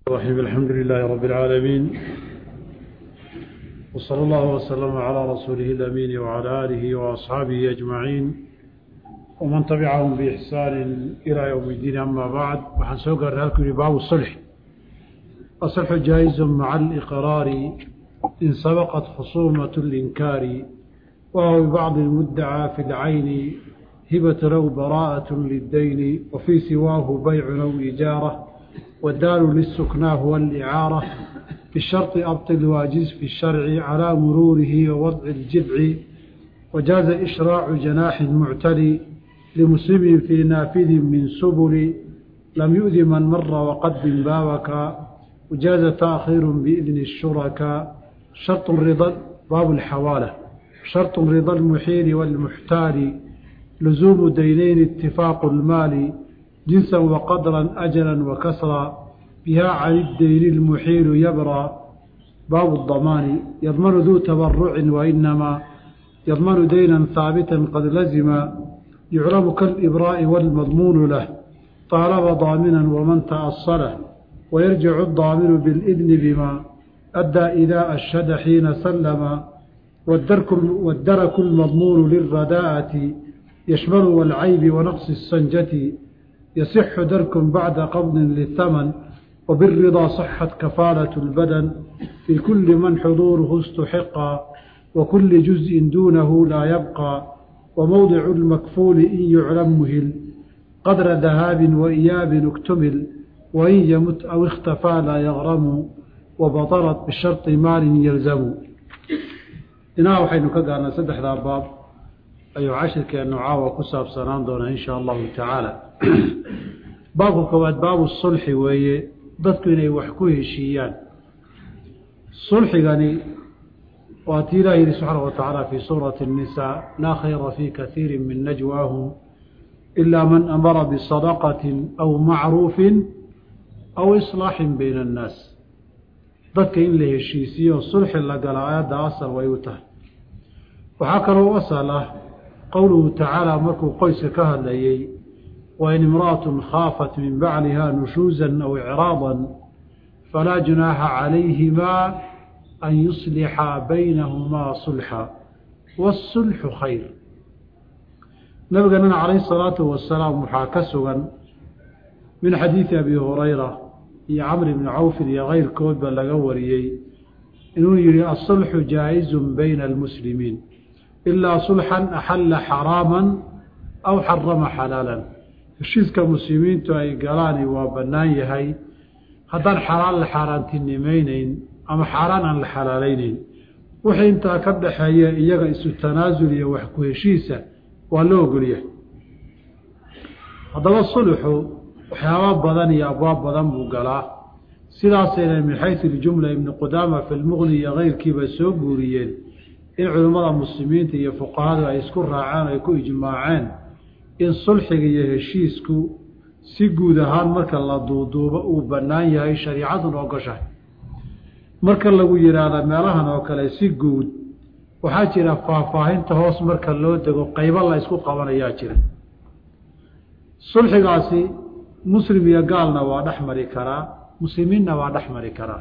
الرحيم الحمد لله رب العالمين وصلى الله وسلم على رسوله الأمين وعلى آله وأصحابه أجمعين ومن تبعهم بإحسان إلى يوم الدين أما بعد وحنسوق الرهالك باب الصلح الصلح جائز مع الإقرار إن سبقت خصومة الإنكار وهو ببعض المدعى في العين هبة لو براءة للدين وفي سواه بيع أو إجارة والدال للسكنى هو الإعارة في الشرط أبطل واجز في الشرع على مروره ووضع الجذع وجاز إشراع جناح معتلي لمسلم في نافذ من سبل لم يؤذ من مر وقد بابك وجاز تأخير بإذن الشركاء شرط الرضا باب الحوالة شرط رضا المحيل والمحتال لزوم دينين اتفاق المال جنسا وقدرا أجلا وكسرا بها عن الدين المحيل يبرى باب الضمان يضمن ذو تبرع وإنما يضمن دينا ثابتا قد لزم يعلم كالإبراء والمضمون له طالب ضامنا ومن تأصله ويرجع الضامن بالإذن بما أدى إذا أشهد حين سلم والدرك, والدرك المضمون للرداءة يشمل والعيب ونقص السنجة يصح درك بعد قبض للثمن وبالرضا صحت كفالة البدن في كل من حضوره استحق وكل جزء دونه لا يبقى وموضع المكفول إن يعلم مهل قدر ذهاب وإياب اكتمل وإن يمت أو اختفى لا يغرم وبطرت بشرط مال يلزم إنها وحين كقالنا سدح ذا باب أي عشر كأنه عاوة كساب سنان دون إن شاء الله تعالى baabka koowaad baabu sulxi weeye dadku inay wax ku heshiiyaan sulxigani waa tii ilaah yihi subxaana wa tacaala fii suurati الnisaa laa khayra fii kaiiri min najwaahum ilaa man amara bisadaqatin aw macruufin aw islaaxin bayna annaas dadka in la heshiisiyo sulxi la gala aayadda asal way u tahay waxaa kaloo asal ah qowluhu tacaala markuu qoyska ka hadlayey وإن امرأة خافت من بعلها نشوزا أو إعراضا فلا جناح عليهما أن يصلحا بينهما صلحا والصلح خير نبقى عليه الصلاة والسلام محاكسا من حديث أبي هريرة يا عمرو بن عوف يا غير كود بلغوريي إنه يري الصلح جائز بين المسلمين إلا صلحا أحل حراما أو حرم حلالا heshiiska muslimiintu ay galaani waa bannaan yahay haddaan xalaal la xaaraantinimayneyn ama xaaraan aan la xalaalayneyn wixii intaa ka dhaxeeya iyaga isu tanaasul iyo wax ku heshiisa waa loo ogolyahay haddaba sulxu waxyaaba badan iyo abwaab badan buu galaa sidaasayna min xaysu iljumla ibnu qudaama fi lmuqni iyo keyrkiiba soo guuriyeen in culimmada muslimiinta iyo fuqahadu ay isku raaceen ay ku ijmaaceen in sulxiga iyo heshiisku si guud ahaan marka la duuduubo uu bannaan yahay shariicaduna ogoshahay marka lagu yidhaahda meelahan oo kale si guud waxaa jira faahfaahinta hoos marka loo dego qaybo la ysku qabanayaa jira sulxigaasi muslim iyo gaalna waa dhex mari karaa muslimiinna waa dhex mari karaa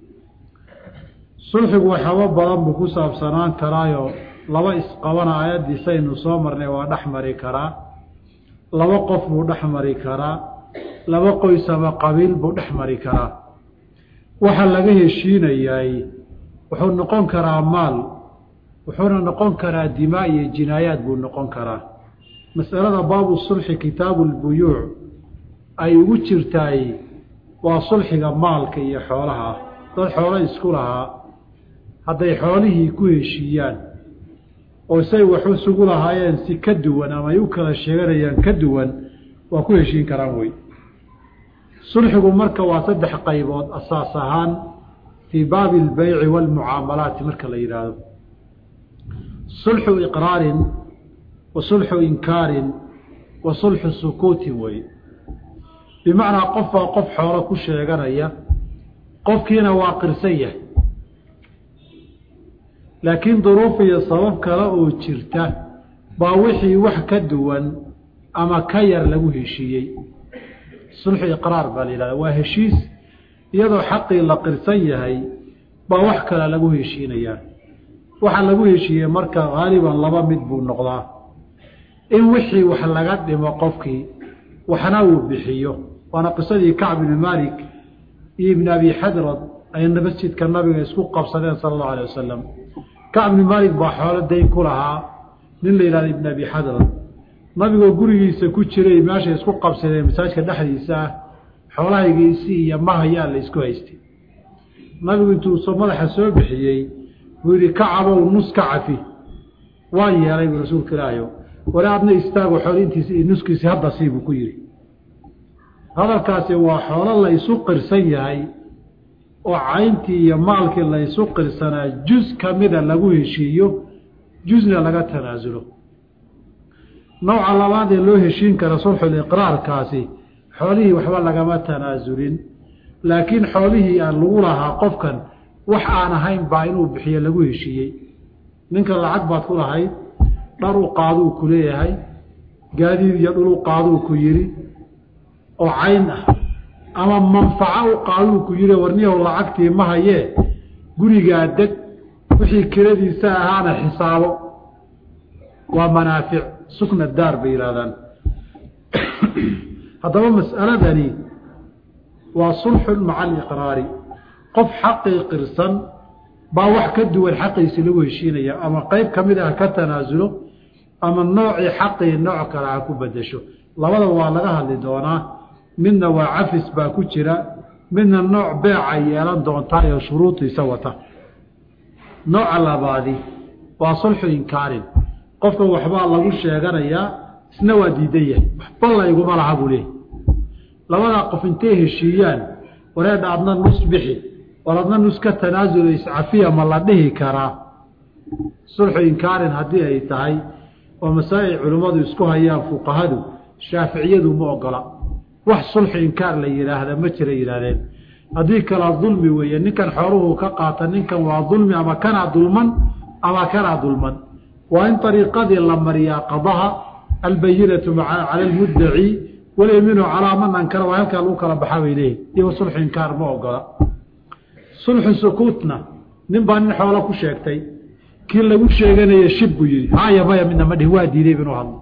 sulxigu waxyaabo badan buu ku saabsanaan karaayo laba isqabana aayaddiisaynu soo marnay waa dhex mari karaa laba qof buu dhex mari karaa laba qoys ama qabiil buu dhex mari karaa waxa laga heshiinayay wuxuu noqon karaa maal wuxuuna noqon karaa dimaa iyo jinaayaad buu noqon karaa masalada baabu sulxi kitaabu lbuyuuc ay ugu jirtaay waa sulxiga maalka iyo xoolaha ah dad xoolo isku lahaa hadday xoolihii ku heshiiyaan oo say wax isugu lahaayeen si ka duwan ama ay u kala sheeganayaan ka duwan waa ku heshiin karaan wey sulxigu marka waa saddex qaybood asaas ahaan fii baabi albeyci waalmucaamalaati marka la yidhaahdo sulxu iqraarin wa sulxu inkaarin wa sulxu sukuutin wey bimacnaa qof baa qof xoolo ku sheeganaya qofkiina waa qirsan yahay laakiin duruuf iyo sabab kale oo jirta baa wixii wax ka duwan ama ka yar lagu heshiiyey sulxu iqraar baa la yidhahda waa heshiis iyadoo xaqii la qirsan yahay baa wax kale lagu heshiinayaa waxaa lagu heshiiyey marka haaliban laba mid buu noqdaa in wixii wax laga dhimo qofkii waxna uu bixiyo waana qisadii kacb ibni maalik iyo ibni abi xadrad ay masjidka nabiga isku qabsadeen sala allahu alay wasalam kacb ibni maalik baa xoolo dayn ku lahaa nin la yihahda ibni abi xadrad nabigoo gurigiisa ku jiray meeshay isku qabsadeen masaajka dhexdiisa ah xoolahaygiisii iyo mahayaa la isku haystay nabigu intuu soo madaxa soo bixiyey buu yidhi kacabow nus ka cafi waan yeelay buu rasuulka ilaahayo wala adna istaago xoolintiisi iyo nuskiisi hadda sii buu ku yidhi hadalkaasi waa xoolo la isu qirsan yahay oo cayntii iyo maalkii la isu qirsanaa juz ka mida lagu heshiiyo jusna laga tanaasulo nooca labaad ee loo heshiin kara sulxuliqraarkaasi xoolihii waxba lagama tanaasulin laakiin xoolihii aan lagu lahaa qofkan wax aan ahayn baa inuu bixiyo lagu heshiiyey ninka lacag baad ku lahayd dhar u qaaduu ku leeyahay gaadiid iyo dhul u qaaduu ku yidhi oo cayn ah ama manfaco u qaaduu ku yidhi warniyahow lacagtii ma hayee gurigaa deg wixii kiradiisa ahaana xisaabo waa manaafic sukna daar bay yidhahdaan haddaba mas'aladani waa sulxun maca aliqraari qof xaqii qirsan baa wax ka duwan xaqiisi lagu heshiinaya ama qeyb ka mid ah ka tanaasulo ama noocii xaqii nooc kale ha ku bedesho labadaba waa laga hadli doonaa midna waa cafis baa ku jira midna nooc beeca yeelan doontaa ee shuruudiisa wata nooca labaadi waa sulxu inkaarin qofka waxbaa lagu sheeganayaa isna waa diidan yahay waxba layguma laha buu leeyahy labadaa qof intay heshiiyaan wareedha adna nus bixi war adna nus ka tanaasulo iscafiya ma la dhihi karaa sulxu inkaarin haddii ay tahay oo masaa'il culimmadu isku hayaan fuqahadu shaaficiyadu ma ogola wax sulxu inkaar la yidhaahda ma jira yidhahdeen haddii kalaa dulmi weeye ninkan xooluhu ka qaata ninkan waa dulmi ama kanaa dulman ama kanaa dulman waa in ariiqadii la mariyaa qadaha albayinatu cala almuddaci walyamiinu calaa man ankara waa halkaa lagu kala baxaa bay leeyihin iyago sulxu inkaar ma ogola sulxu sukuutna nin baa nin xoolo ku sheegtay kii lagu sheeganaya shib buu yihi haya maya midna ma dhihi waa diiday inuu hadlo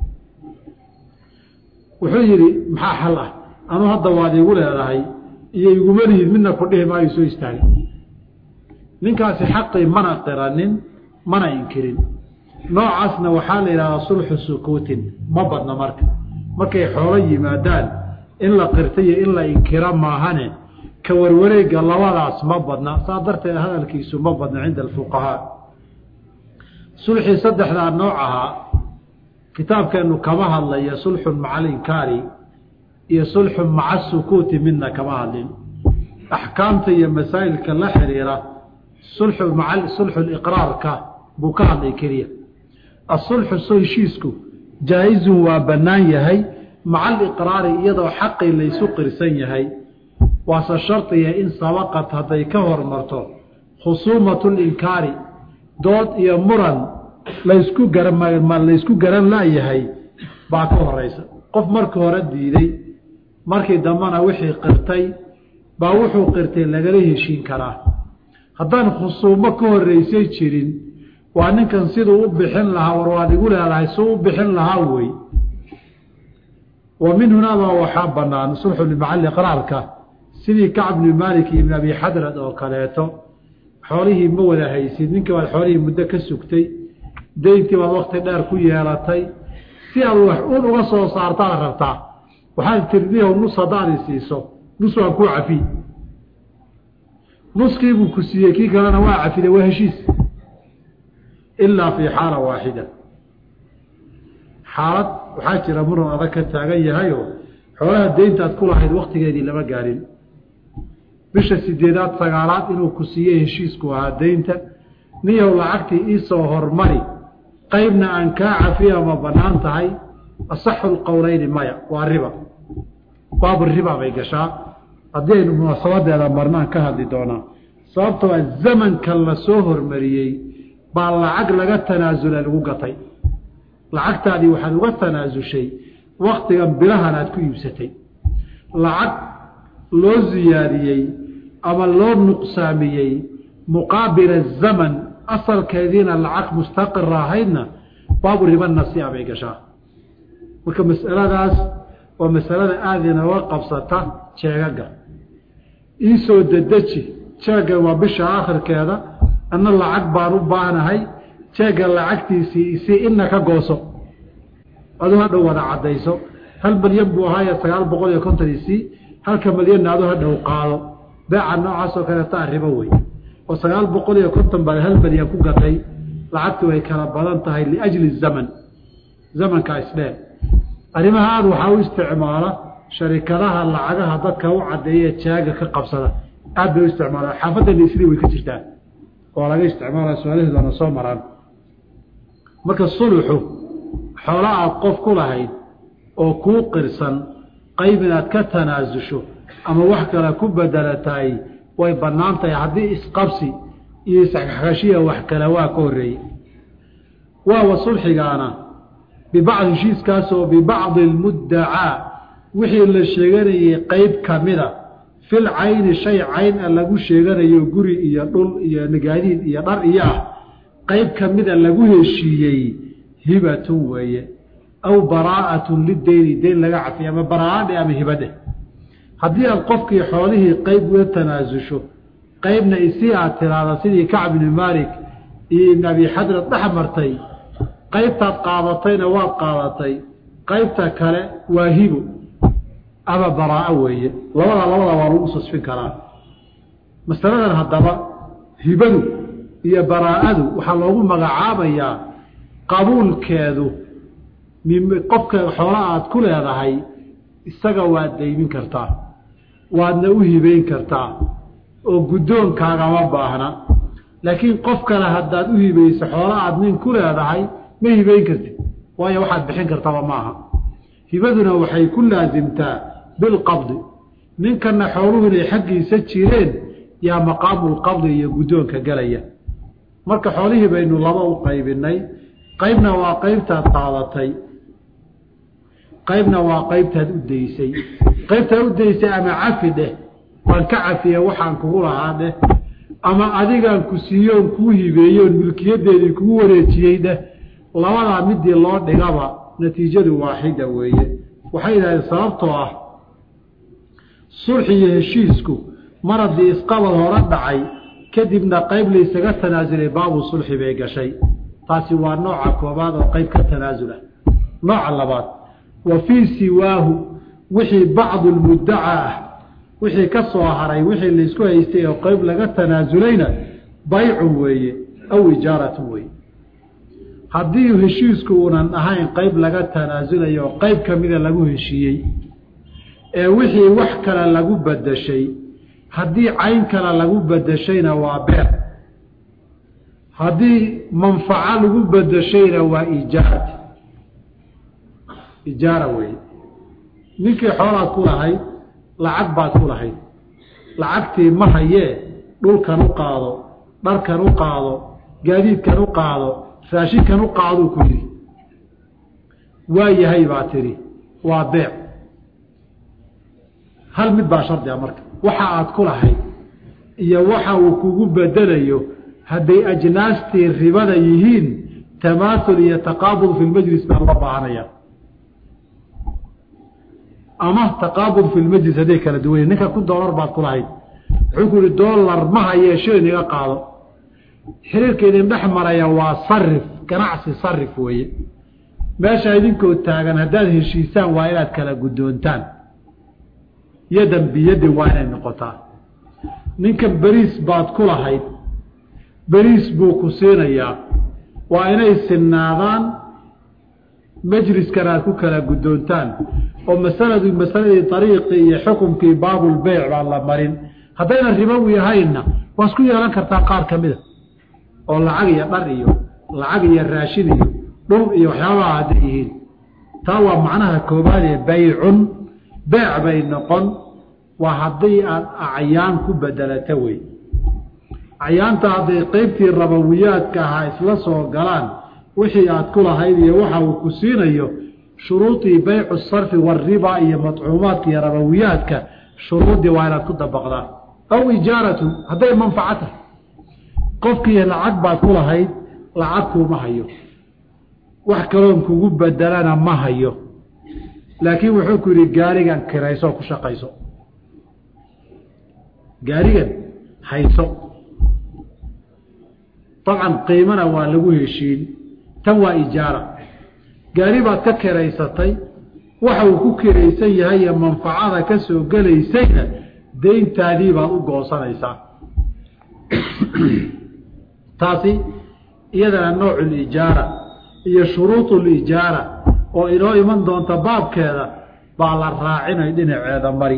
wuxuu yidhi maxaa xal ah anuu hadda waad iigu leedahay iyo iguma lihid midna ku dhihi maayo soo istaagay ninkaasi xaqii mana qiranin mana inkirin noocaasna waxaa la yidhahdaa sulxu sukuutin ma badna marka markay xoolo yimaadaan in la qirta iyo in la inkiro maahane ka warwareega labadaas ma badna saa darteed hadalkiisu ma badna cinda alfuqahaa sulxii saddexdaa nooc ahaa kitaabkeennu kama hadlaya sulxun maca alinkaari iyo sulxun maca asukuuti midna kama hadlin axkaamta iyo masaa'ilka la xiriira sulxu maa sulxu liqraarka buu ka hadlay keliya asulxu so heshiisku jaa-izun waa bannaan yahay maca aliqraari iyadoo xaqii laysu qirsan yahay waase shardiya in sabaqad hadday ka hormarto khusuumatu linkaari dood iyo muran laysku garama laysku garan laayahay baa ka horeysa qof markii hore diiday markii dambena wixii qirtay baa wuxuu qirtay lagala heshiin karaa haddaan khusuumo ka horeysay jirin waa ninkan siduu u bixin lahaa war waad igu leedahay suu u bixin lahaa wey wa min hunaabaa waxaa banaan sulxu limacali qraarka sidii kacb bni maalik iyo ibn abi xadrad oo kaleeto xoolihii ma wada haysid ninkii baad xoolihii muddo ka sugtay dayntii baad wakti dheer ku yeelatay si aad wax un uga soo saartaad rabtaa waxaad tirdiyaw nus haddaad i siiso nus waan kuu cafi nuskiibuu ku siiyey kii kalena waa cafide waa heshiis ilaa fii xaala waaxida xaalad waxaa jira muran adag ka taagan yahayoo xoolaha deyntaad ku lahayd waktigeedii lama gaarin bisha sideedaad sagaalaad inuu ku siiyey heshiisku ahaa deynta niyow lacagtii iisoo hormari qeybna aan kaa cafiya ma bannaan tahay asaxu lqowleyni maya waa riba baabu riba bay gashaa haddii aynu munaasabadeeda marnaan ka hadli doonaa sababtoo a zamankan la soo hormariyey baa lacag laga tanaasula lagu gatay lacagtaadii waxaad uga tanaasushay waktigan bilahan aad ku iibsatay lacag loo siyaadiyey ama loo nuqsaamiyey muqaabila zaman asalkeediina lacag mustaqira ahaydna baabu riba nasiica bay gashaa marka masaladaas waa masalada aada inooga qabsata jeegaga iisoo dedeji jeeggan waa bisha aakhirkeeda anna lacag baan u baahnahay jeegga lacagtiisii isii ina ka gooso aduu hadhow wada caddayso hal malyan buu ahaaye sagaal boqol iyo konton isii halka malyanna aduu hadhow qaado beeca noocaas oo kaleeta arrimo wey oo sagaal boqol iyo konton baad hal malyan ku gatay lacagtu way kala badan tahay liajli zaman zamanka isdheer arrimaha aada waxaa u isticmaala sharikadaha lacagaha dadka u caddeeya jaaga ka qabsada aad bay u isticmaalaan xaafadana isli way ka jirtaan oo laga isticmaalaya su-aalaheedana soo maraan marka suluxu xoola aad qof ku lahayd oo kuu qirsan qayb inaad ka tanaasusho ama wax kale ku bedelatahay way bannaan tahay haddii isqabsi iyo isxashiya wax kale waa ka horreeyey waawa sulxigaana bibacdi heshiiskaasoo bibacdi almuddacaa wixii la sheeganayey qeyb ka mida fil cayni shay cayn a lagu sheeganayo guri iyo dhul iyo nagaadiid iyo dhar iyo ah qeyb ka mida lagu heshiiyey hibatun weeye aw baraa'atun lideyni deyn laga cafiya ama baraa'adhe ama hibadheh haddii aad qofkii xoolihii qeyb uga tanaasusho qeybna isii aad tiraahda sidii kacb ibni maalik iyo ibn abi xadrad dhex martay qaybtaad qaadatayna waad qaadatay qaybta kale waa hibo ama baraa'o weeye labada labada waa lagu susfin karaa masaladan haddaba hibadu iyo baraa'adu waxaa loogu magacaabayaa qabuulkeedu qofka xoola aad ku leedahay isaga waad daymin kartaa waadna u hibeyn kartaa oo guddoonkaagama baahna laakiin qof kale haddaad u hibayso xoola aad nin ku leedahay ma hibeyn kartid waayo waxaad bixin kartaba maaha hibaduna waxay ku laasimtaa bilqabdi ninkana xooluhu inay xaggiisa jireen yaa maqaamulqabdi iyo guddoonka gelaya marka xoolihii baynu laba u qaybinay qaybna waa qaybtaad qaadatay qaybna waa qaybtaad u daysay qaybtaad u daysay ama cafi dheh waan ka cafiye waxaan kugu lahaa dheh ama adigaan ku siiyoon kuu hibeeyoon milkiyadeedii kugu wareejiyey dheh labadaa midii loo dhigaba natiijadu waaxida weeye waxay yidhahdeen sababtoo ah sulxi iyo heshiisku mar haddii isqabad hore dhacay kadibna qayb laysaga tanaasulay baabu sulxi bay gashay taasi waa nooca koobaad oo qayb ka tanaasula nooca labaad wa fii siwaahu wixii bacdu lmuddacaa ah wixii ka soo haray wixii laysku haystay oo qayb laga tanaasulayna baycun weeye aw ijaaratun weeye haddii heshiisku uunan ahayn qayb laga tanaasulayo oo qayb ka mida lagu heshiiyey ee wixii wax kale lagu bedeshay haddii cayn kale lagu bedeshayna waa beer haddii manfaco lagu bedeshayna waa ijaarati ijaara weeye ninkii xoolaad ku lahayd lacag baad ku lahayd lacagtii ma hayee dhulkan u qaado dharkan u qaado gaadiidkan u qaado raashinkan u qaaduu ku yidhi waa yahay baa tidhi waa beec hal mid baa shardiga marka waxa aad ku lahayd iyo waxa uu kugu bedelayo hadday ajnaastii ribada yihiin tamaasul iyo taqaabud fi lmajlis baa loo baahanaya ama taqaabud fi lmajlis hadday kala duwanya ninka kun doolar baad ku lahayd wuxuu ku yihi doolar ma hayee shilin iga qaado xiriirka idin dhex maraya waa sarif ganacsi sarif weeye meesha idinkoo taagan haddaad heshiisaan waa inaad kala guddoontaan yadan biyadin waa inay noqotaa ninkan beriis baad ku lahayd beriis buu ku siinayaa waa inay sinnaadaan majliskan aad ku kala guddoontaan oo masaladu masaladii ariiqii iyo xukumkii baabulbeyc baan la marin haddaynan ribowi ahaynna waa isku yeelan kartaa qaar ka mida oo lacag iyo dhar iyo lacag iyo raashin iyo dhul iyo waxyaabaha hadday yihiin taa waa macnaha koobaad ee baycun beec bay noqon waa haddii aad acyaan ku bedelata wey acyaanta hadday qeybtii rabawiyaadka ahaa isla soo galaan wixii aad ku lahayd iyo waxa uu ku siinayo shuruudii baycu sarfi wariba iyo madcuumaadka iyo rabawiyaadka shuruuddii waa inaad ku dabaqdaan aw ijaaratu hadday manfaco tahay qofkii lacag baad ku lahayd lacag kuuma hayo wax kaloon kugu bedelana ma hayo laakiin wuxuu ku yidhi gaarigan kirayso ku shaqayso gaarigan hayso dabcan qiimana waa lagu heshiin tan waa ijaara gaari baad ka kiraysatay waxa uu ku kiraysan yahay iyo manfacada ka soo gelaysayna deyntaadii baad u goosanaysaa taasi iyadana noocu lijaara iyo shuruudu lijaara oo inoo iman doonta baabkeeda baa la raacinay dhinaceeda mari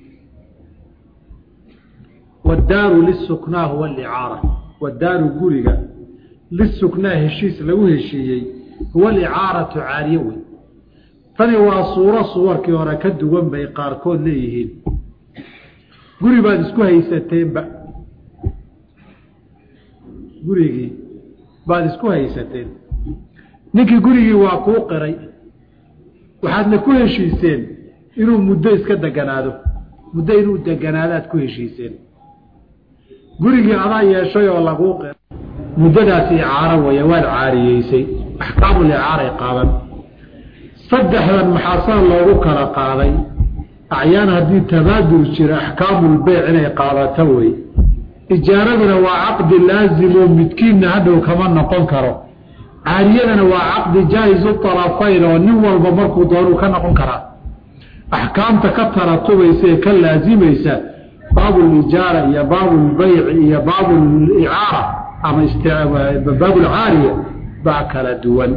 wadaaru lisuknaa huwa alicaara wadaaru guriga lisuknaa heshiis lagu heshiiyey huwa alicaaratu caariye wey tani waa suuro suwarkii hore ka duwan bay qaarkood leeyihiin guri baad isku haysateenba gurigii baad isku haysateen ninkii gurigii waa kuu qiray waxaadna ku heshiiseen inuu muddo iska deganaado muddo inuu deganaadaad ku heshiiseen gurigii adaa yeeshay oo laguu qiray muddadaasi icaaro weeye waad caariyeysay axkaamul icaaray qaadan saddexdan maxaa saa loogu kala qaaday acyaan haddii tabaadur jira axkaamulbeyc inay qaadato wey ijaaraduna waa caqdi laazimo midkiinna hadhow kama noqon karo caariyadana waa caqdi jaa-isu talafayn oo nin walba markuu doonuu ka noqon karaa axkaamta ka taratubaysa ee ka laazimaysa baabulijaara iyo baabulbeyci iyo baabulicaara ama baabulcaariya baa kala duwan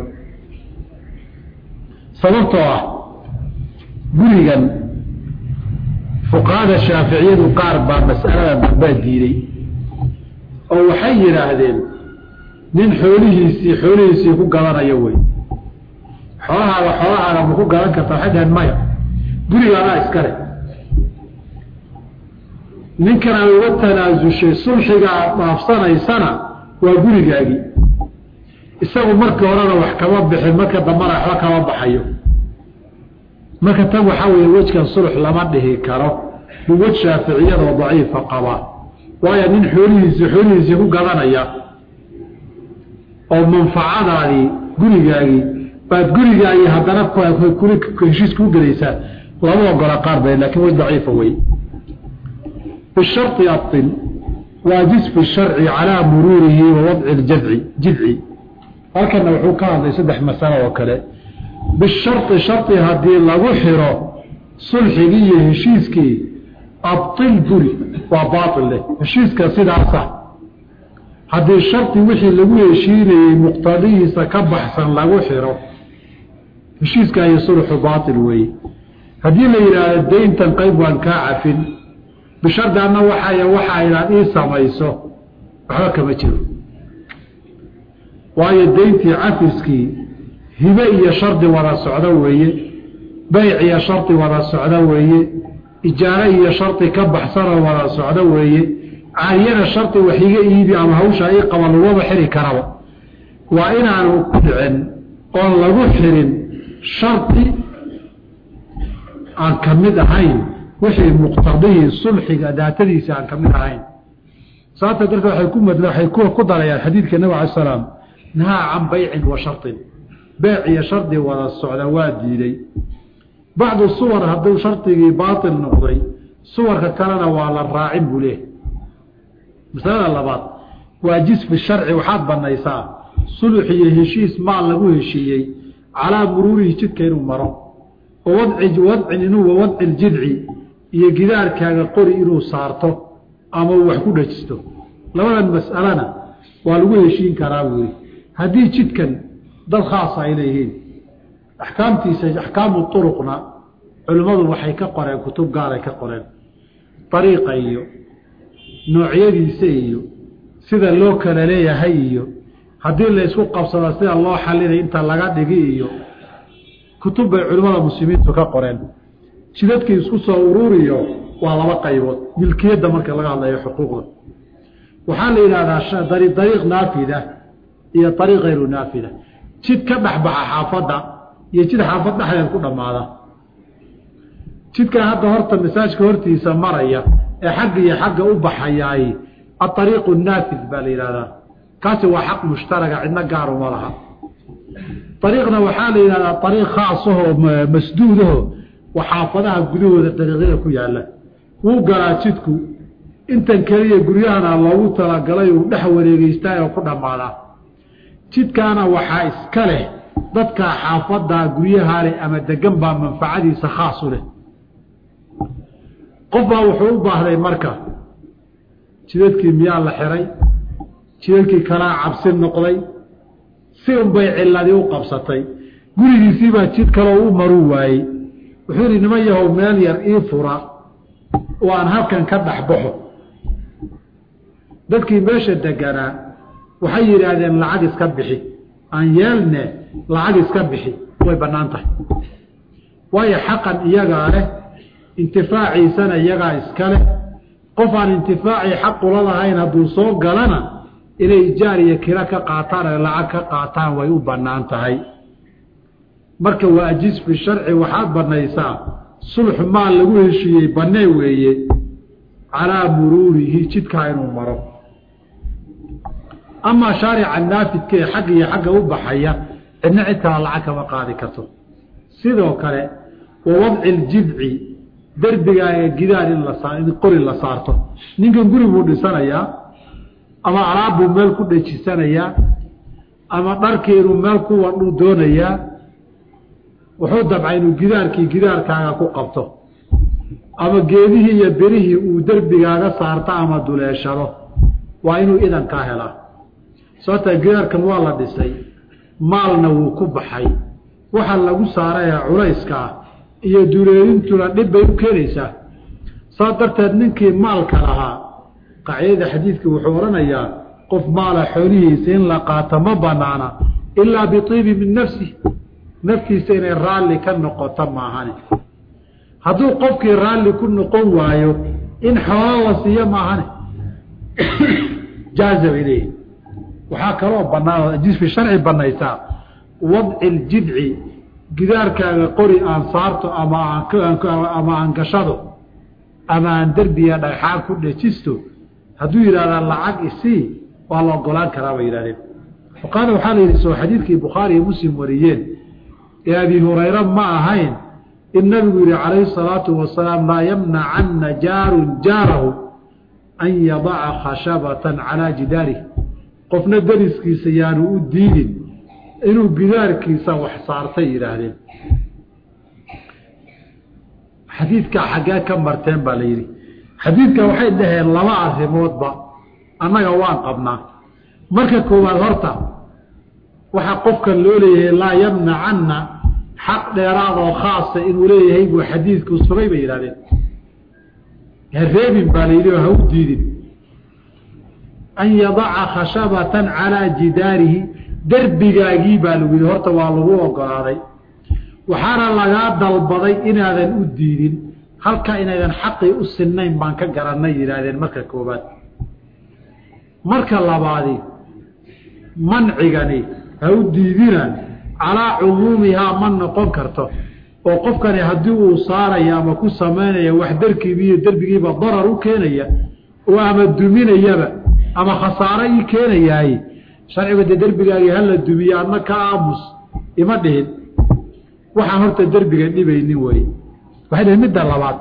sababtoo ah gurigan fuqahada shaaficiyadu qaar baa mas'alada dambaa diiday oo waxay yidhaahdeen nin xoolihiisii xoolihiisii ku gadanayo wey xoolahaaga xoolahaaga ma ku gadan karta waxay dhaheen maya gurigaadaa iskale ninkan aad uga tanaasushay sulxiga aad dhaafsanaysana waa gurigaagii isagu markii horena wax kama bixin marka dambana waxba kama baxayo marka tan waxaa weeye wejkan sulx lama dhihi karo bu wej shaaficiyadoo daciifa qabaa waayo nin xoolihiisii xoolihiisii ku gadanaya oo manfacadaadii gurigaagii baad gurigaagii haddana heshiis kuu gelaysaa lama ogola qaar ba lakin wej daciifa wey bishari ail waa jisfi sharci calaa muruurihi wa wadci ljadci jidci halkana wuxuu ka hadlay saddex masalo oo kale bishari shari haddii lagu xiro sulxigii iyo heshiiskii abtil guri waa baail leh heshiiska sidaasa haddii shardi wixii lagu heshiinayey muqtadihiisa ka baxsan lagu xiro heshiiska iyo sulxu baail weeye haddii la yidhaahdo dayntan qayb waan kaa cafin bishardi anna waxay waxaa inaad ii samayso waxba kama jiro waayo dayntii cafiskii hibe iyo shardi wada socdo weeye beyc iyo shardi wada socdo weeye ijaaro iyo shardi ka baxsanoo wada socdo weeye caariyana shardi wax iga iibi ama hawsha ii qaba laguma xiri karaba waa inaanu ku dhicin oon lagu xirin shardi aan ka mid ahayn wixii muqtadihii sulxiga daatadiisa aan ka mid ahayn sababta darteed waay ku mad waxay ku darayaan xadiidka nabig alay salaam nahaa can baycin wa shardin beec iyo shardi wada socda waa diiday bacdu suwar hadduu shardigii baatil noqday suwarka kalena waa la raacin buu leehay masalada labaad waa jisfi sharci waxaad banaysaa sulux iyo heshiis maal lagu heshiiyey calaa muruurihi jidka inuu maro wadci wadcin inuu wadci ljidci iyo gidaarkaaga qori inuu saarto ama uu wax ku dhajisto labadan mas'alana waa lagu heshiin karaa buuri haddii jidkan dad khaasa ay leeyihiin axkaamtiisa axkaamu uruqna culimmadu waxay ka qoreen kutub gaaray ka qoreen ariiqa iyo noocyadiisa iyo sida loo kala leeyahay iyo haddii la isku qabsado sida loo xalinay inta laga dhigi iyo kutub bay culimmada muslimiintu ka qoreen jidadkii isku soo ururiyo waa laba qaybood milkiyadda marka laga hadlayo xuquuqda waxaa la yidhahdaa dariiq naafida iyo ariiq hayru naafida jid ka dhexbaxa xaafadda iyo jid xaafad dhexdeed ku dhammaada jidkan hadda horta masaajka hortiisa maraya ee xagga iyo xagga u baxayaay aariiqu naafid baa la yidhahdaa kaasi waa xaq mushtaraga cidna gaaruma laha ariiqna waxaa la yidhahdaa ariiq khaasahoo masduudaho xaafadaha gudahooda dariiqyada ku yaala wuu galaa jidku intan keliya guryahana loogu talagalay uu dhex wareegeystaa oo ku dhammaadaa jidkaana waxaa iska leh dadka xaafadaa guryaha leh ama degan baa manfacadiisa khaas u leh qof baa wuxuu u baahday marka jidadkii miyaa la xiray jidadkii kalaa cabsi noqday si unbay ciladii u qabsatay gurigiisiibaa jid kaloo u maruu waayey wuxuu yihi niman yahow meel yar ii fura oo aan halkan ka dhexbaxo dadkii meesha deganaa waxay yidhaahdeen lacag iska bixi aan yeelne lacag iska bixi way bannaan tahay waayo xaqan iyagaa leh intifaaciisana iyagaa iska leh qof aan intifaacii xaqula lahayn hadduu soo galana inay ijaar iyo kiro ka qaataan ee lacag ka qaataan way u bannaan tahay marka waa ajiz fi sharci waxaad banaysaa sulx maal lagu heshiiyey bannee weeye calaa muruurihi jidkaa inuu maro amaa shaarica naafidka ee xagga iyo xagga u baxaya cidna cid kala lacag kama qaadi karto sidoo kale wa wadci ljidci derbigaaga gidaar in la in qori la saarto ninkan guri buu dhisanayaa ama alaab buu meel ku dhejisanayaa ama dharkii inuu meel ku wadhuu doonayaa wuxuu dabcay inuu gidaarkii gidaarkaaga ku qabto ama geedihii iyo berihii uu derbigaaga saarto ama duleeshado waa inuu idankaa helaa sababtaa gidaarkan waa la dhisay maalna wuu ku baxay waxa lagu saaraya culayska ah iyo duleelintuna dhib bay u keenaysaa saas darteed ninkii maalka lahaa qacidada xadiidkii wuxuu odhanayaa qof maala xoolihiisa in la qaato ma banaana ilaa biibi min nafsi naftiisa inay raalli ka noqoto maahane hadduu qofkii raalli ku noqon waayo in xoolo la siiyo maahane jaaza bay leeyihi waxaa kaloo banaan jisfi sharci banaysaa wadci ljidci gidaarkaaga qori aan saarto ama ama aan gashado ama aan derbiya dhagxaan ku dhejisto hadduu yidhahdaa lacag isii waa la ogolaan karaa bay yihahdeen fuqaada waxaa la yidhi soo xadiidkii bukhaari iyo muslim wariyeen ee abi hurayra ma ahayn in nabigu yihi calayhi salaatu wasalaam laa yamnacanna jaarun jaarahu an yadaca khashabatan calaa jidaarih qofna deriskiisa yaanu u diidin inuu gidaarkiisa wax saartay yidhaahdeen xadiidkaa xaggee ka marteen baa la yidhi xadiidka waxay dhaheen laba arrimoodba annaga waan qabnaa marka koowaad horta waxaa qofkan loo leeyahay laa yamnacanna xaq dheeraad oo khaasa inuu leeyahay buu xadiidku sugay bay yidhahdeen hareebin baa la yidhi oo ha u diidin an yadaca khashabatan calaa jidaarihi derbigaagii baa lagu yidhi horta waa lagu ogolaaday waxaana lagaa dalbaday inaadan u diidin halka inaydan xaqii u sinnayn baan ka garannay yidhaahdeen marka koobaad marka labaadi mancigani ha u diidina calaa cumuumihaa ma noqon karto oo qofkani haddii uu saaraya ama ku samaynaya wax darkiibiiyo derbigiiba darar u keenaya oo ama duminayaba ama khasaaro ii keenayaay sharciga dee derbigaagii hala dumiye adna ka aamus ima dhihin waxaan horta derbiga dhibaynin weye waxay dhihin midda labaad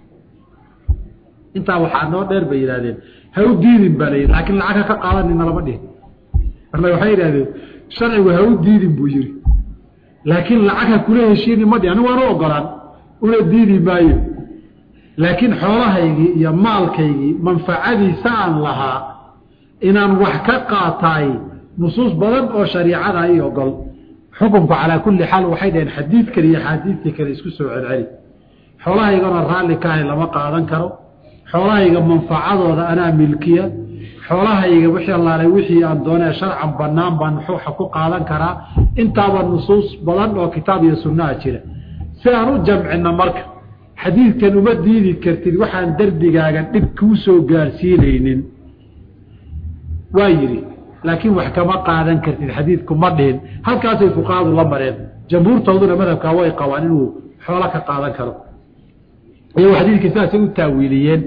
intaa waxaa noo dheer bay yidhahdeen ha u diidin baa layidhi laakiin lacag ha ka qaadanina lama dhihin marna waxay yidhahdeen sharcigu ha u diidin buu yihi laakiin lacag ha kula heshiini ma dhihin anigu waan u ogolaan una diidi maayo laakiin xoolahaygii iyo maalkaygii manfacadiisa aan lahaa inaan wax ka qaataay nusuus badan oo shariicada ii ogol xukunku calaa kulli xaal waxay dhaheen xadiidkan iyo xaadiidkii kale isku soo celceli xoolahaygana raalli ka ahay lama qaadan karo xoolahayga manfacadooda anaa milkiya xoolahayga wixii allaalay wixii aan doonee sharcan bannaan baan xuuxa ku qaadan karaa intaaba nusuus badan oo kitaab iyo sunnaha jira si aan u jamcino marka xadiidkan uma diidi kartid waxaan derbigaaga dhib kuu soo gaarsiinaynin waa yidhi laakiin wax kama qaadan kartid xadiidku ma dhihin halkaasay fuqahadu la mareen jamhuurtooduna madhabkaa way qabaan inuu xoolo ka qaadan karo iyago xadiidkii sidaasay u taawiiliyeen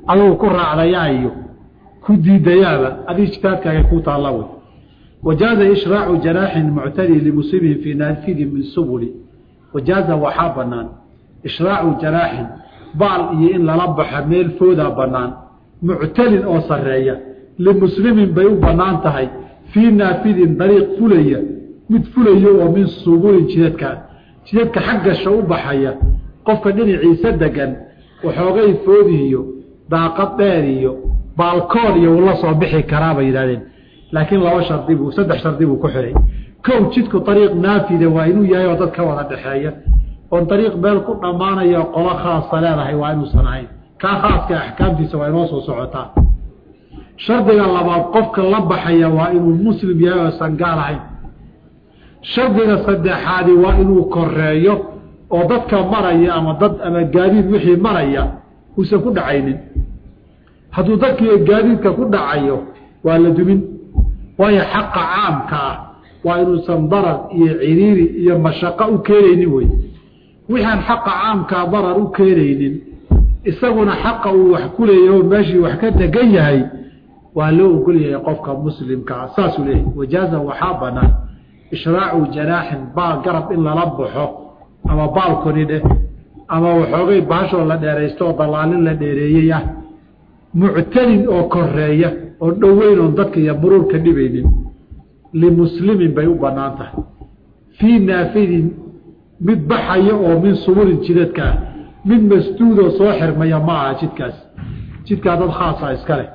adugu ku raacdayaa iyo ku diidayaaba adi ijtihaadkaaga ku taalla wey wajaaza ishraacu janaaxin muctadi limuslimin fii naafidi min subuli wajaaza waxaa banaan ishraacu janaaxin baal iyo in lala baxa meel foodaa banaan muctalin oo sareeya limuslimin bay u banaan tahay fii naafidin dariiq fulaya mid fulayo oo min subulin jidadka jidadka xaggasha u baxaya qofka dhinaciisa degan waxoogay foodihiyo daaqad dheer iyo baalkoon iyo uu la soo bixi karaa bay yidhahdeen laakiin laba shardi buu saddex shardi buu ku xihay kow jidku ariiq naafida waa inuu yahay oo dad ka wada dhexeeya oon ariiq meel ku dhammaanaya qolo khaasa leedahay waa inuusan ahayn kaa khaaska axkaamtiisa waa inoo soo socotaa shardiga labaad qofka la baxaya waa inuu muslim yahay oosan gaal ahayn shardiga saddexaadi waa inuu koreeyo oo dadka maraya ama dad ama gaadiid wixii maraya uusan ku dhacaynin hadduu dadkii gaadiidka ku dhacayo waa la dumin waayo xaqa caamka ah waa inuusan darar iyo ciriiri iyo mashaqo u keenaynin wey wixaan xaqa caamkaa darar u keenaynin isaguna xaqa uu wax ku leeyahy oo meeshii wax ka degan yahay waa loo ogol yahay qofka muslimkaa saasuu leeyahay wajaaza waxaa banaan ishraacu janaaxin baal garab in lala baxo ama baalkoni dheh ama waxoogay baashoo la dheeraysto oo dallaalin la dheereeyey ah muctalin oo koreeya oo dhoweyn oon dadka iyo muruurka dhibaynin limuslimin bay u banaan tahay fii naafidin mid baxaya oo min suburin jidadka ah mid masduudoo soo xirmaya ma aha jidkaas jidkaa dad khaasa iska leh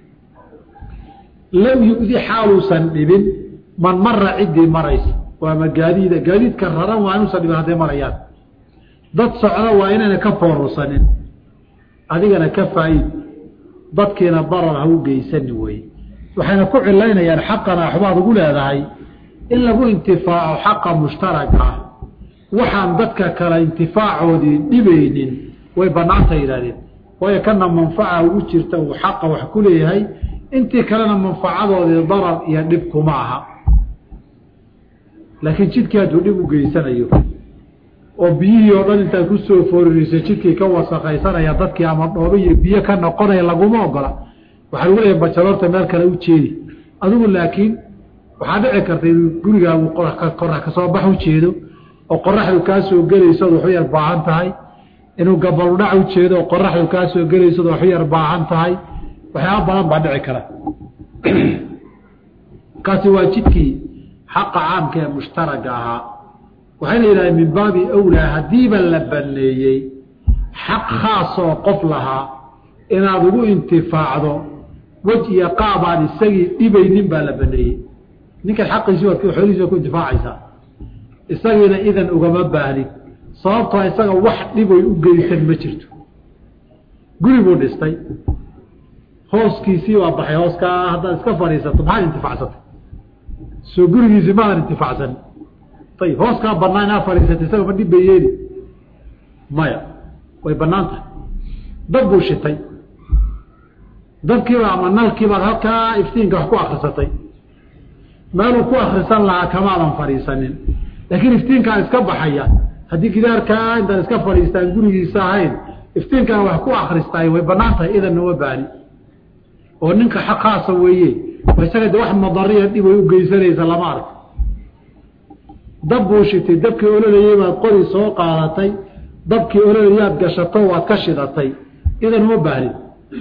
lam yu-di xaaluusan dhibin man mara ciddii maraysa waama gaadiida gaadiidka raran waa inuusan dhibin hadday marayaan dad socda waa inayna ka foorursanin adigana ka faa-iid dadkiina darar ha u geysani weye waxayna ku cilaynayaan xaqana waxbaad ugu leedahay in lagu intifaaco xaqa mushtaraka ah waxaan dadka kale intifaacoodii dhibaynin way banaanta yidhahdeen waayo kana manfaca ugu jirta uu xaqa wax ku leeyahay intii kalena manfacadoodii darar iyo dhib kuma aha laakiin jidkii hadduu dhib u geysanayo oo biyihii oo dhan intaad kusoo fooririso jidkii ka wasakaysanaya dadkii ama dhoobo iyo biyo ka noqonaya laguma ogola waxaa lagu leeyahay bajaloorta meel kale u jeedi adigu laakiin waxaa dhici karta inuu gurigaagu qorax kasoo bax u jeedo oo qoraxdu kaa soo gelaysood waxu yar baahan tahay inuu gabaludhac u jeedo oo qoraxdu kaa soo gelaysood waxu yar baahan tahay waxyaaba badan baa dhici kara kaasi waa jidkii xaqa caamka ee mushtaraga ahaa waxayna yidhahdeen min baabi awlaa haddiiba la baneeyey xaq khaasoo qof lahaa inaad ugu intifaacdo wej iyo qaabaan isagii dhibaynin baa la baneeyey ninkan xaqiisi waad xoolihiisi waad ku intifaacaysaa isagiina idan ugama baahnid sababtoo isaga wax dhiboy u geysan ma jirto guri buu dhistay hooskiisii waa baxay hooskaa haddaad iska fadhiisato maxaad intifacsatay soo gurigiisii maadan intifaacsan ayib hooskaa banaa inaa fadhiisatay isaga ma dhib bay yeeli maya way banaan tahay dab buu shitay dabkiiba ama nalkiibaad halkaa iftiinka wax ku akrisatay meeluu ku akrisan lahaa kamaadan fadhiisanin laakiin iftiinkaa iska baxaya haddii gidaarkaa intaan iska fadhiistaan gurigiisa ahayn iftiinkaan wax ku akristaay way banaan tahay idanna ma baani oo ninka xaq khaasa weeye isaga de wax madariya dhib ay u geysanaysa lama arko dab buu shitay dabkii ololayey baad qori soo qaadatay dabkii ololayaad gashato waad ka shidatay idan uma baahnid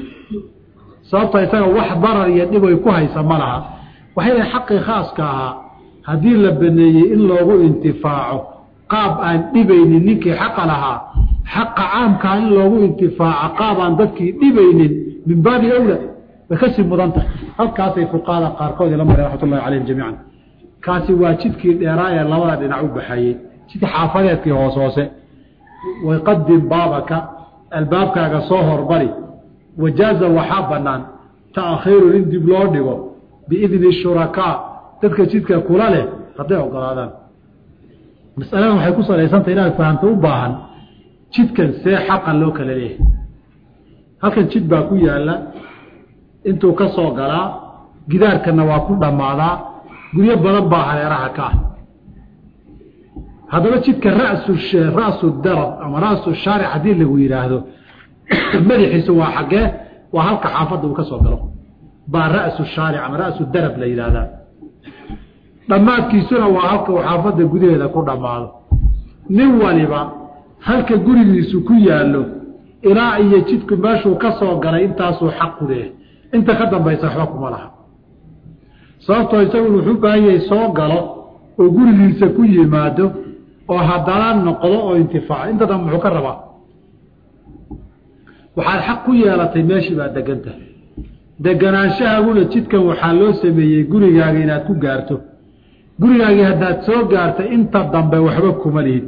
sababta isaga wax darar iyo dhib ay ku haysa ma laha waxay lahay xaqii khaaska ahaa haddii la baneeyey in loogu intifaaco qaab aan dhibaynin ninkii xaqa lahaa xaqa caamkaa in loogu intifaaco qaab aan dadkii dhibaynin min baabi awla way kasii mudan tahay halkaasay fuqahada qaarkood ila maray raxmatullahi calayhim jamiican kaasi waa jidkii dheeraa ee labada dhinac u baxayey jidkii xaafadeedkii hoos hoose wayqadim baabaka albaabkaaga soo horbari wajaaza waxaa banaan taakhiirun in dib loo dhigo biidni shurakaa dadka jidka kula leh hadday ogolaadaan masaladan waxay ku salaysantah inaad fahamto u baahan jidkan see xaqa loo kala leeyahay halkan jid baa ku yaala intuu ka soo galaa gidaarkana waa ku dhammaadaa guryo badan baa hareeraha ka ah haddaba jidka rasu rasu darab ama rasu shaaric haddii lagu yidhaahdo madaxiisu waa xaggee waa halka xaafadda uu ka soo galo baa ra'su shaaric ama ra'su darab la yidhaahdaa dhammaadkiisuna waa halka uu xaafadda gudaheeda ku dhammaado nin waliba halka gurigiisu ku yaallo ilaa iyo jidku meeshuu ka soo galay intaasuu xaq ku leeyahay inta ka dambaysa waxba kuma laha sababtoo isagu wuxuu baahan yahay soo galo oo gurigiisa ku yimaado oo haddana noqdo oo intifaaco inta dambe muxuu ka rabaa waxaad xaq ku yeelatay meeshii baad degan tahay deganaanshahaaguna jidkan waxaa loo sameeyey gurigaaga inaad ku gaarto gurigaagii haddaad soo gaartay inta dambe waxba kuma lihid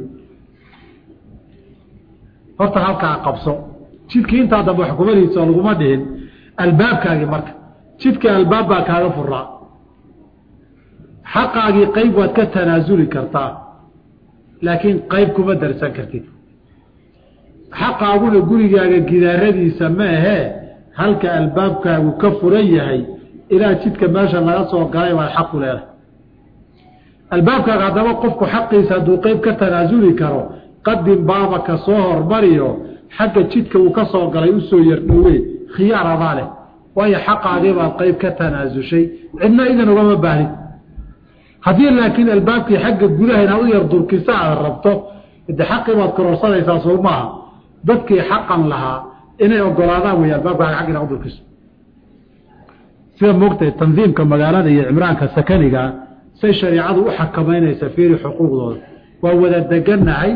horta halkaa qabso jidkii intaa dambe wax kuma lihid soo laguma dhihin albaabkaagii marka jidka albaab baa kaaga furaa xaqaagii qayb waad ka tanaasuli kartaa laakiin qayb kuma darsan kartid xaqaaguna gurigaaga gidaaradiisa ma ahee halka albaabkaagu ka furan yahay ilaa jidka meesha laga soo galay baad xaq ku leedahay albaabkaaga haddaba qofku xaqiisa hadduu qayb ka tanaasuli karo qadim baabaka soo hormariyo xagga jidka uu ka soo galay usoo yardhowe khiyaar adaa leh waayo xaqaagii baad qayb ka tanaasushay cidna idan ugama baahnid haddii laakiin albaabkii xagga gudaha inaad u yar durkisa aad rabto de xaqii baad kororsanaysaa soo maaha dadkii xaqan lahaa inay ogolaadaan wey albaabkaaga xag inaad u durkiso sida moogtahay tandiimka magaalada iyo cimraanka sakaniga say shariicadu u xakamaynaysa fiiri xuquuqdooda waa wada degannahay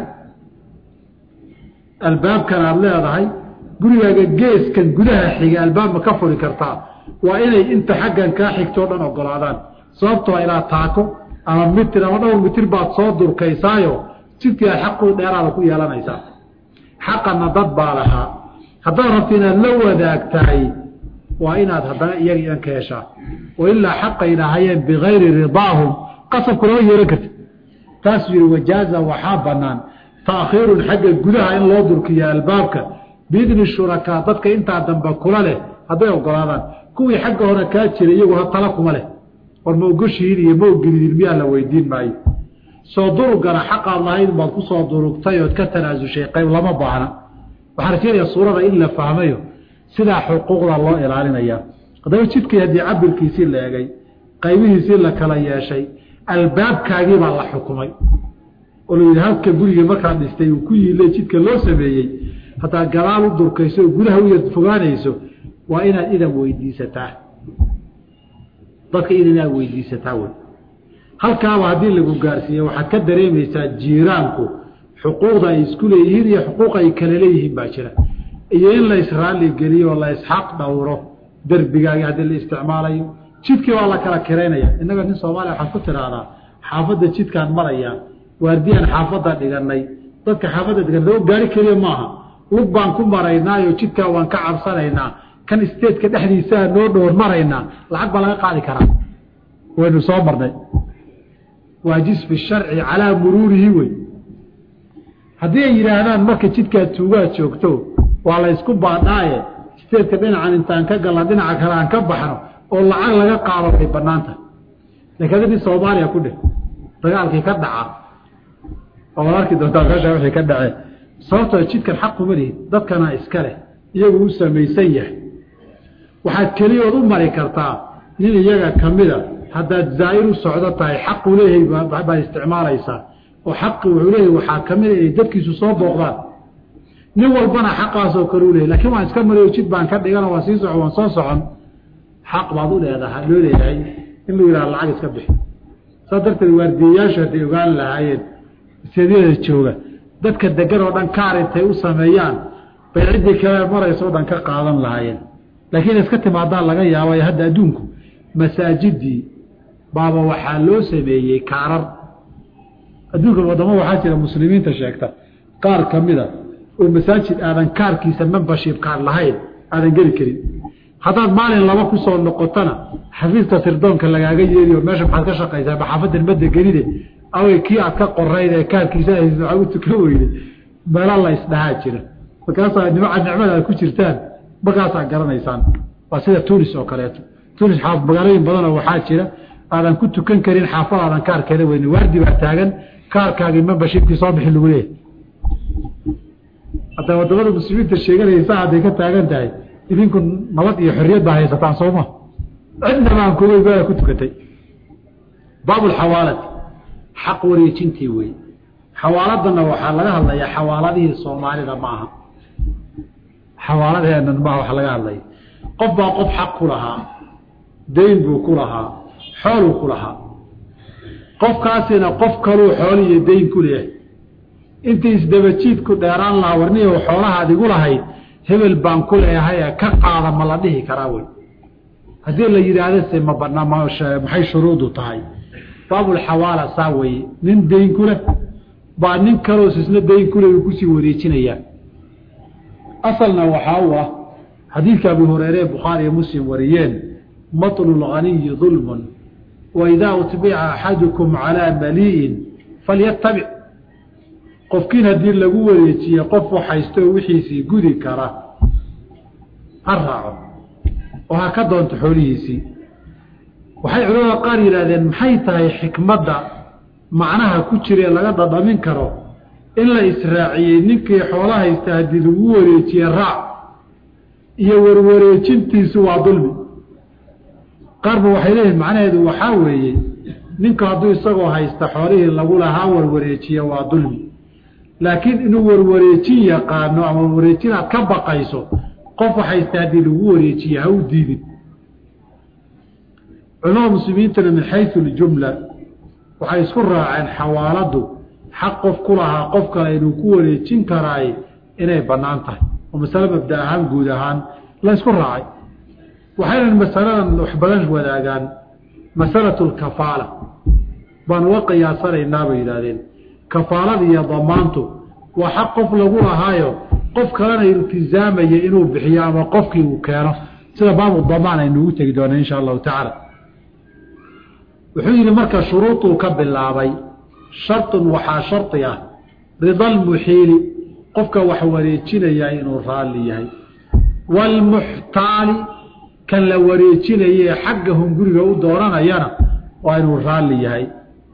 albaabkan aada leedahay gurigaaga geeskan gudaha xiga albaabma ka furi kartaa waa inay inta xaggan kaa xigtoo dhan ogolaadaan sababtoo ilaa taako ama mitir ama dhowr mitir baad soo durkaysaayo jidkii aad xaquu dheeraada ku yeelanaysaa xaqanna dad baa lahaa haddaad rabto inaad la wadaagtahay waa inaad haddana iyaga idan ka heshaa oo ilaa xaqay dhahayeen bikayri ridaahum qasabku lama yeelan karti taasuu yihi wajaaza waxaa banaan taakhiirun xagga gudaha in loo durkiyo albaabka biidni shurakaa dadka intaa dambe kula leh hadday ogolaadaan kuwii xagga hore kaa jira iyagu tala kuma leh war ma ogoshihiin iyo ma ogolidin miyaa la weydiin maayo soo durugana xaqaad lahayd baad ku soo durugtay ood ka tanaasushay qayb lama baahna waxaa rajeenaya suurada in la fahmayo sidaa xuquuqda loo ilaalinaya haddaba jidkii haddii cabirkiisii la egay qaybihiisii la kala yeeshay albaabkaagii baa la xukumay oo la yidhi halka gurigii markaad dhistay uu ku yiile jidka loo sameeyey haddaad gadaal u durkayso oo gudaha u yar fogaanayso waa inaad idan weydiisataa dadka idan inaad weydiisataa wey halkaaba haddii lagu gaarsiiye waxaad ka dareemaysaa jiiraanku xuquuqda ay isku leeyihiin iyo xuquuq ay kale leeyihiin baa jira iyo in la israali geliyo oo la isxaq dhowro derbigaagi haddii la isticmaalayo jidkii waa la kala kiraynaya innaga nin soomaaliya waxaad ku tidhaahdaa xaafadda jidkaan maraya waardiyaan xaafadda dhiganay dadka xaafadda dhigan loo gaari keliya maaha lug baan ku maraynaayo jidkaa waan ka cabsanaynaa kan isteedka dhexdiisaa noo dhowr maraynaa lacag baa laga qaadi karaa waynu soo marnay waa jisfi sharci calaa muruurihi wey haddii ay yidhaahdaan marka jidkaa tuugaa joogto waa la ysku baadhaaye isteedka dhinacan intaan ka galna dhinaca kale aan ka baxno oo lacag laga qaado way banaan tahay laakiin adi nin soomaaliya ku dheh dagaalkii ka dhaca oo ad arki doontaa meesha wixii ka dhacee sababtoo jidkan xaq kuma lihid dadkana iska leh iyagu u samaysan yahay waxaad keliyood u mari kartaa nin iyaga kamida haddaad zaa'ir u socdo tahay xaquu leeyahay baad isticmaalaysaa oo xaqi wuxuu leeyahay waxaa kamida inay dadkiisu soo booqdaan nin walbana xaqaasoo kale u leeyahy lakiin waan iska mariyo jid baan ka dhigano waan sii socon waan soo socon xaq baad u leedaha loo leeyahay in lu yidhaha lacag iska bixi saas darteed waardiyayaashu hadday ogaan lahaayeen seedyada jooga dadka degan oo dhan kaar intay u sameeyaan bay ciddii kale maraysa o dhan ka qaadan lahaayeen laakiin iska timaadaan laga yaabay hadda adduunku masaajidii baaba waxaa loo sameeyey kaarar adduunka wadamo waxaa jira muslimiinta sheegta qaar kamida oo masaajid aadan kaarkiisa membership kaar lahayn aadan geli karin haddaad maalin laba kusoo noqotona xafiiska sirdoonka lagaaga yeeriyo meesha maxaad ka shaqaysaa maxaafadan madegenide awey kii aad ka qorayd ee kaarkiisa waaa u tukan weyde meelo la isdhahaa jira markaasaa nimca nicmada aad ku jirtaan markaasaa garanaysaan waa sida tunis oo kaleeto tunis magaalooyin badanoo waxaa jira aadan ku tukan karin xaafad aadan kaarkeeda weyne waardi baa taagan kaarkaagii membershipkii soo bixi lagu leeyahy hadda wadamada muslimiinta sheeganaysa hadday ka taagan tahay idinku nabad iyo xorriyad baa haysataan sooma cidnaba aan kuga ibaada ku tukatay baabulxawaalati xaq wareejintii wey xawaaladana waxaa laga hadlayaa xawaaladihii soomaalida ma aha xawaaladeenan maaha waxa laga hadlaya qof baa qof xaq ku lahaa dayn buu ku lahaa xooluu ku lahaa qofkaasina qof kaluu xool iyo dayn ku leeyahay intii isdabajiidku dheeraan lahaa warniyow xoolahaad igu lahayd hebel baan ku leeyahay ka qaada ma la dhihi karaa wey haddii la yidhaahdo se ma banaa maxay shuruudu tahay baabulxawaala saa weye nin dayn ku leh baa nin kaloos isna dayn ku leh uu kusii wareejinayaa asalna waxaa u ah xadiidka abu hureyre ee bukhaari iyo muslim wariyeen matlu lganiyi dulmun waidaa utbica axadukum calaa malii'in falyatabic qofkiin haddii lagu wareejiye qof waxhaysto wixiisii gudi kara ha raaco oo ha ka doonto xoolihiisii waxay culamada qaar yidhahdeen maxay tahay xikmadda macnaha ku jiree laga dhadhamin karo in la israaciyey ninkii xoolo haysta haddii lagu wareejiye raac iyo warwareejintiisu waa dulmi qaarba waxay leeyihin macnaheedu waxaa weeye ninku hadduu isagoo haysta xoolihii lagu lahaa warwareejiye waa dulmi laakiin inuu warwareejin yaqaano ama warwareejin aad ka baqayso qof haysta haddii lagu wareejiye ha u diidin culamada muslimiintana min xayu ljumla waxay isku raaceen xawaaladu xaq qof ku lahaa qof kale inuu ku wareejin karaay inay bannaan tahay oo masale mabda ahaan guud ahaan la ysku raacay waxaynan masaladan wax badan wadaagaan masalatu lkafaala baan uga qiyaasanaynaa bay yidhahdeen kafaalada iyo damaantu waa xaq qof lagu lahaayo qof kalena iltizaamaya inuu bixiyo ama qofkii uu keeno sida baabu damaan aynuugu tegi doona insha allahu tacaala wuxuu yidhi marka shuruuduu ka bilaabay shartun waxaa shardi ah rida lmuxiili qofka wax wareejinaya inuu raalli yahay waalmuxtaali kan la wareejinaye xagga hunguriga u dooranayana waa inuu raalli yahay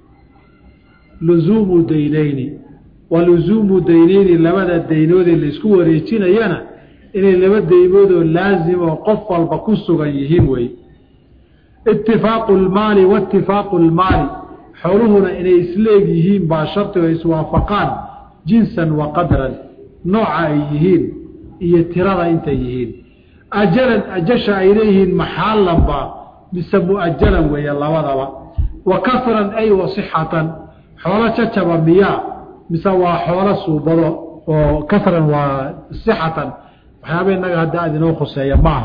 luzuumu daynayni wa luzuumu daynayni labada daynoodee laisku wareejinayana inay laba daymoodoo laasimoo qof walba ku sugan yihiin wey itifaaqu lmaali waitifaaqu lmaali xooluhuna inay isleeg yihiin baa shardigo iswaafaqaan jinsan wa qadran nooca ay yihiin iyo tirada intay yihiin ajalan ajasha ay leeyihiin maxaalanba mise muajalan weeye labadaba wa kasran ay wa sixatan xoolo jajaba miyaa mise waa xoolo suubado oo kasran waa sixatan waxyaaba inaga hadda aad inoo khuseeya maaha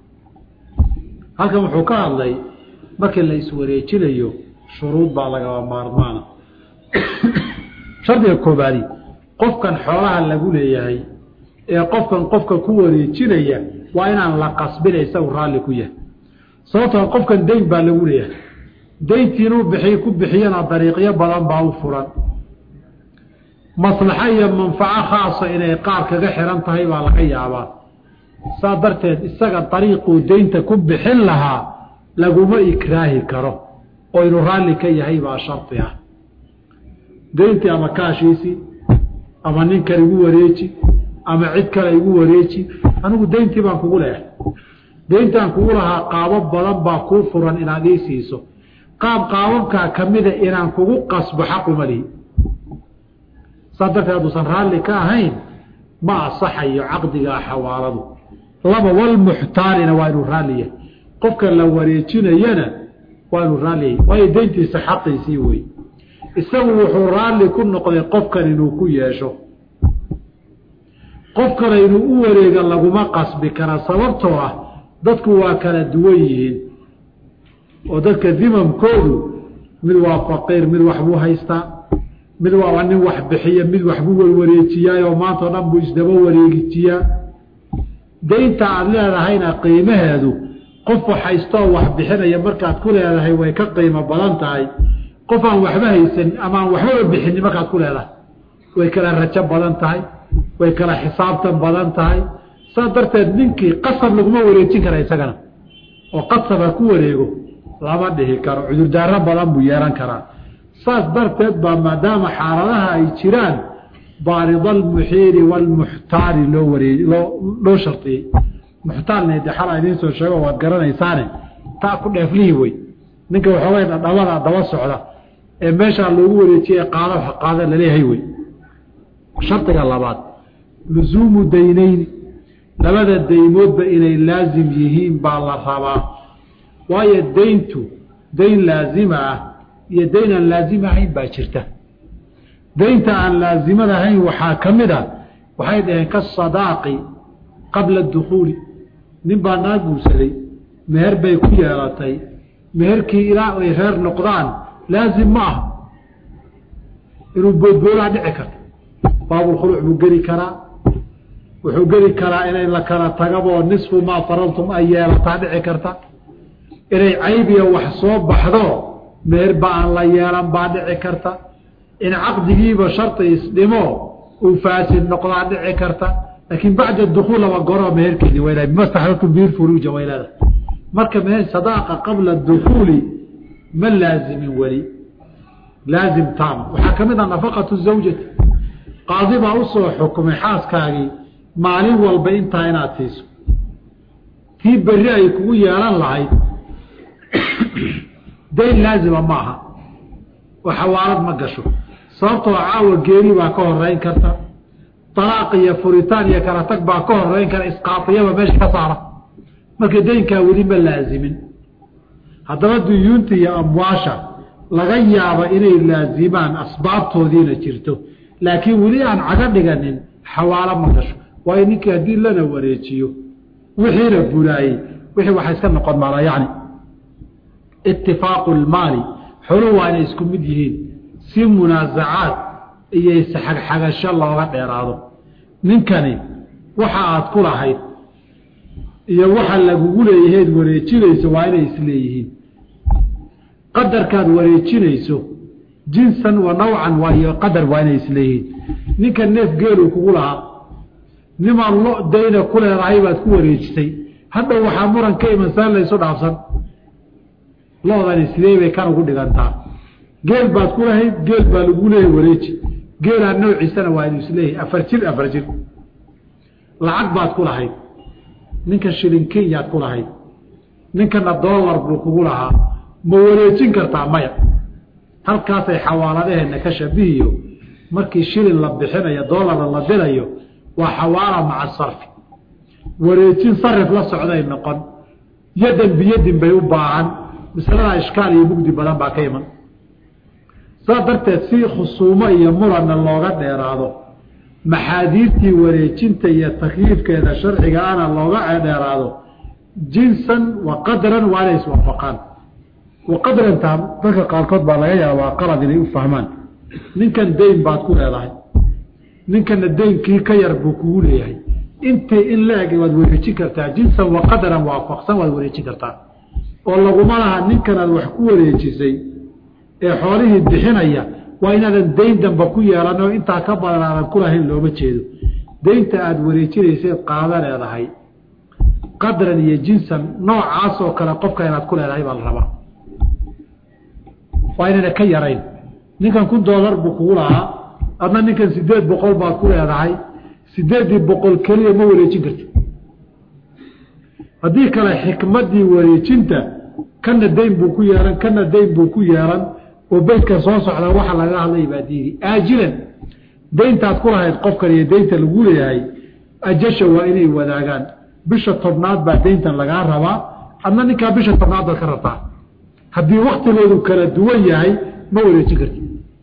halkan wuxuu ka hadlay markii la iswareejinayo shuruud baa lagaba maarmaana shardiga koobaadi qofkan xoolaha lagu leeyahay ee qofkan qofka ku wareejinaya waa inaan la qasbina isagu raalli ku yahay sababtoo qofkan dayn baa lagu leeyahay dayntii inuu bixiy ku bixiyana dariiqyo badan baa u furan maslaxo iyo manfaco khaasa inay qaar kaga xiran tahay baa laga yaabaa saa darteed isaga dariiquu daynta ku bixin lahaa laguma ikraahi karo oo inuu raalli ka yahay baa shardi ah dayntii ama kaashiisii ama ninkan igu wareeji ama cid kale igu wareeji anigu dayntii baan kugu leehay dayntaan kugu lahaa qaabo badan baa kuu furan inaad ii siiso qaab qaababkaa ka mida inaan kugu qasbo xaquma lihi saa darteed hadduusan raalli ka ahayn ma asaxayo caqdigaa xawaaladu laba walmuxtaalina waa inuu raalli yahay qofka la wareejinayana waa inuu raalli yahay waayo dayntiisa xaqiisii wey isagu wuxuu raalli ku noqday qofkan inuu ku yeesho qof kale inuu u wareega laguma qasbi kara sababtoo ah dadku waa kala duwan yihiin oo dadka dimamkoodu mid waa faqiir mid waxbuu haystaa mid waa nin wax bixiya mid waxbuu warwareejiyaayoo maanta o dhan buu isdaba wareegijiyaa daynta aada leedahayna qiimaheedu qof wax haystoo wax bixinaya markaad ku leedahay way ka qiimo badan tahay qof aan waxba haysan ama aan waxbaba bixini markaad ku leedahay way kala rajo badan tahay way kala xisaabtan badan tahay saas darteed ninkii qasab laguma wareejin kara isagana oo qasab ha ku wareego lama dhihi karo cudurdaaro badan buu yeelan karaa saas darteed baa maadaama xaaladaha ay jiraan baarida almuxiiri waalmuxtaari loo waree loo loo shardiyey muxtaalna de xala idiin soo sheego waad garanaysaane taa ku dheeflihii wey ninka waxoogay dhadhabada daba socda ee meeshaa loogu wareejiyey qaado wax qaada laleeyahay wey shardiga labaad lusuumu daynayni labada daymoodba inay laasim yihiin baa la rabaa waayo dayntu dayn laazima ah iyo dayn aan laazim ahayn baa jirta daynta aan laazimada ahayn waxaa ka mid a waxay dhaheen kasadaaqi qabla dukhuuli nin baa naa guursaday meher bay ku yeelatay meherkii ilaa ay reer noqdaan laazim ma ah inuu boodboolaa dhici karta baabulkhuluc buu geli karaa wuxuu geli karaa inay la kala tagaboo nisfu maa faradtum ay yeelataa dhici karta inay caybiya wax soo baxdo meherba aan la yeelan baa dhici karta in caqdigiiba sharti isdhimo uu faasid noqdaa dhici karta laakiin bacda dukuul laba goro meherkeedi wayla bimastaxlaltum bihi furuuja waylada marka meher sadaaqa qabla dukuuli ma laazimin weli laazim taam waxaa ka mid ah nafaqatu zawjati qaadi baa usoo xukumay xaaskaagii maalin walba intaa inaad siiso tii berri ay kugu yeelan lahayd dayn laazima ma aha oo xawaalad ma gasho sababtoo caawa geeri baa ka horeyn karta alaaq iyo furitaan iyo kala tag baa ka horeyn kara isqaafiyaba meesha ka saara marka daynkaa weli ma laazimin haddaba duyuunta iyo amwaasha laga yaaba inay laazimaan asbaabtoodiina jirto laakiin weli aan caga dhiganin xawaalo ma gasho waayo ninkii haddii lana wareejiyo wixiina buraayey wixii waxay iska noqon maala yani itifaaqu lmaali xoluhu waa inay isku mid yihiin si munaasacaad iyo isxagxagasho looga dheeraado ninkani waxa aad ku lahayd iyo waxa lagugu leeyaheed wareejinayso waa inay isleeyihiin qadarkaad wareejinayso jinsan wa nawcan waayo qadar waa inay isleeyihiin ninka neef geeluu kugu lahaa nimaan lo dayna ku leedahay baad ku wareejisay hadhow waxaa muran ka iman saan laysu dhaafsan loodani sidee bay kan ugu dhigantaa geel baad ku lahayd geel baa lagu leeyahy wareeji geelaa noociisana waa inu isleeyahay afar jir afar jir lacag baad ku lahayd ninka shilin kenyaad ku lahayd ninkana dollar buu kugu lahaa ma wareejin kartaa maya halkaasay xawaaladaheena ka shabihiyo markii shilin la bixinayo dollarna la dirayo waa xawaala maca sarfi wareejin sarif la socday noqon yadan biyadin bay u baahan masalada ishkaal iyo mugdi badan baa ka iman saas darteed si khusuumo iyo muranna looga dheeraado maxaadiirtii wareejinta iyo takyiifkeeda sharciga ana looga dheeraado jinsan wa qadran waa inay iswaafaqaan wa qadrantaa dadka qaarkood baa laga yaabaa qalad inay u fahmaan ninkan dayn baad ku leedahay ninkana daynkii ka yar buu kugu leeyahay intay in la eg waad wareejin kartaa jinsan wa qadran waafaqsan waad wareejin kartaa oo laguma laha ninkanaad wax ku wareejisay ee xoolihii bixinaya waa inaadan dayn damba ku yeelan oo intaa ka badan aadan ku lahayn looma jeedo daynta aada wareejinayseed qaada leedahay qadran iyo jinsan noocaas oo kale qofka inaad ku leedahay baa la rabaa waa inayna ka yarayn ninkan kun doolar buu kugu lahaa adna ninkan sideed boqol baad ku leedahay sideeddii boqol keliya ma wareejin karti haddii kale xikmaddii wareejinta kana dayn buu ku yeelan kana dayn buu ku yeelan oo beydka soo socda waxa laga hadlay baa diidi aajilan dayntaad ku lahayd qofkan iyo daynta lagu leeyahay ajasha waa inay wadaagaan bisha tobnaad baa dayntan lagaa rabaa adna ninkaa bisha tobnaad baad ka rabtaa haddii waktigoodu kala duwan yahay ma wareejin karti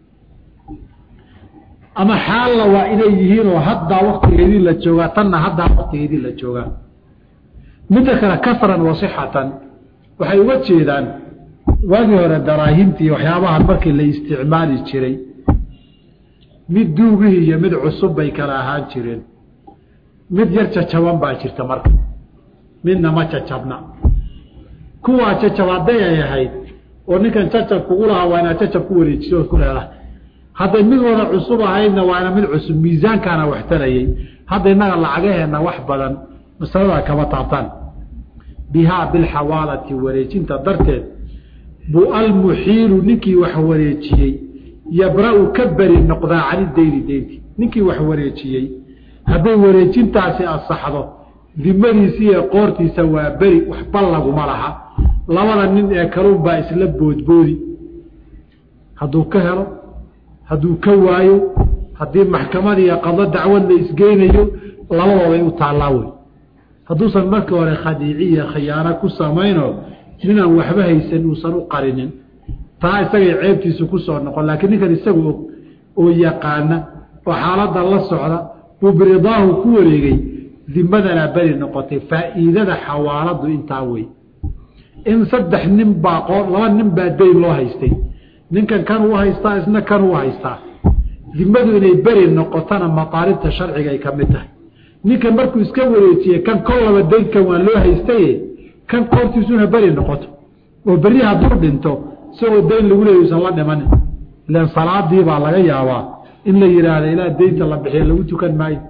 ama xaalla waa inay yihiin oo haddaa waktigeedii la joogaa tanna haddaa waktigeedii la joogaa midda kale kasran wasixatan waxay uga jeedaan waagii hore daraahimtii waxyaabahan markii la isticmaali jiray mid duugihii iyo mid cusub bay kala ahaan jireen mid yar jajaban baa jirta marka midna ma jajabna kuwaa jajab hadday ay ahayd oo ninkan jajab kugu lahaa waa inaad jajab ku wareejiso ood ku leedahay hadday mid wada cusub ahaydna waana mid cusub miisaankaana wax tarayey hadda innaga lacagaheenna wax badan masaladaa kama taabtaan bihaa bilxawaalati wareejinta darteed buu almuxiilu ninkii wax wareejiyey yabra-u ka beri noqdaa cani dayni deynti ninkii wax wareejiyey hadday wareejintaasi asaxdo dimadiisi iyo qoortiisa waa beri waxba laguma laha labada nin ee kaluun baa isla boodboodi hadduu ka helo hadduu ka waayo haddii maxkamadiiyo qado dacwad la isgeynayo labadooday u taallaa wey hadduusan markii hore khadiiciya khiyaano ku samayno ninaan waxba haysan uusan u qarinin taa isagay ceebtiisu ku soo noqon laakiin ninkan isagu og oo yaqaana oo xaaladda la socda buu biridaahu ku wareegay dimadanaa beri noqotay faa'iidada xawaaladu intaa wey in saddex nin baa qoo laba nin baa dayn loo haystay ninkan kan uu haystaa isna kan uu haystaa dimadu inay beri noqotona mataalibta sharciga ay ka mid tahay ninkan markuu iska wareejiye kan kol laba daynkan waa loo haystaye kan koortiisuna beri noqoto oo berri hadduu dhinto isagoo dayn lagu leeya usan la dhimanin ilan salaadii baa laga yaabaa in la yidhaahda ilaa daynta la bixiya lagu tukan maayo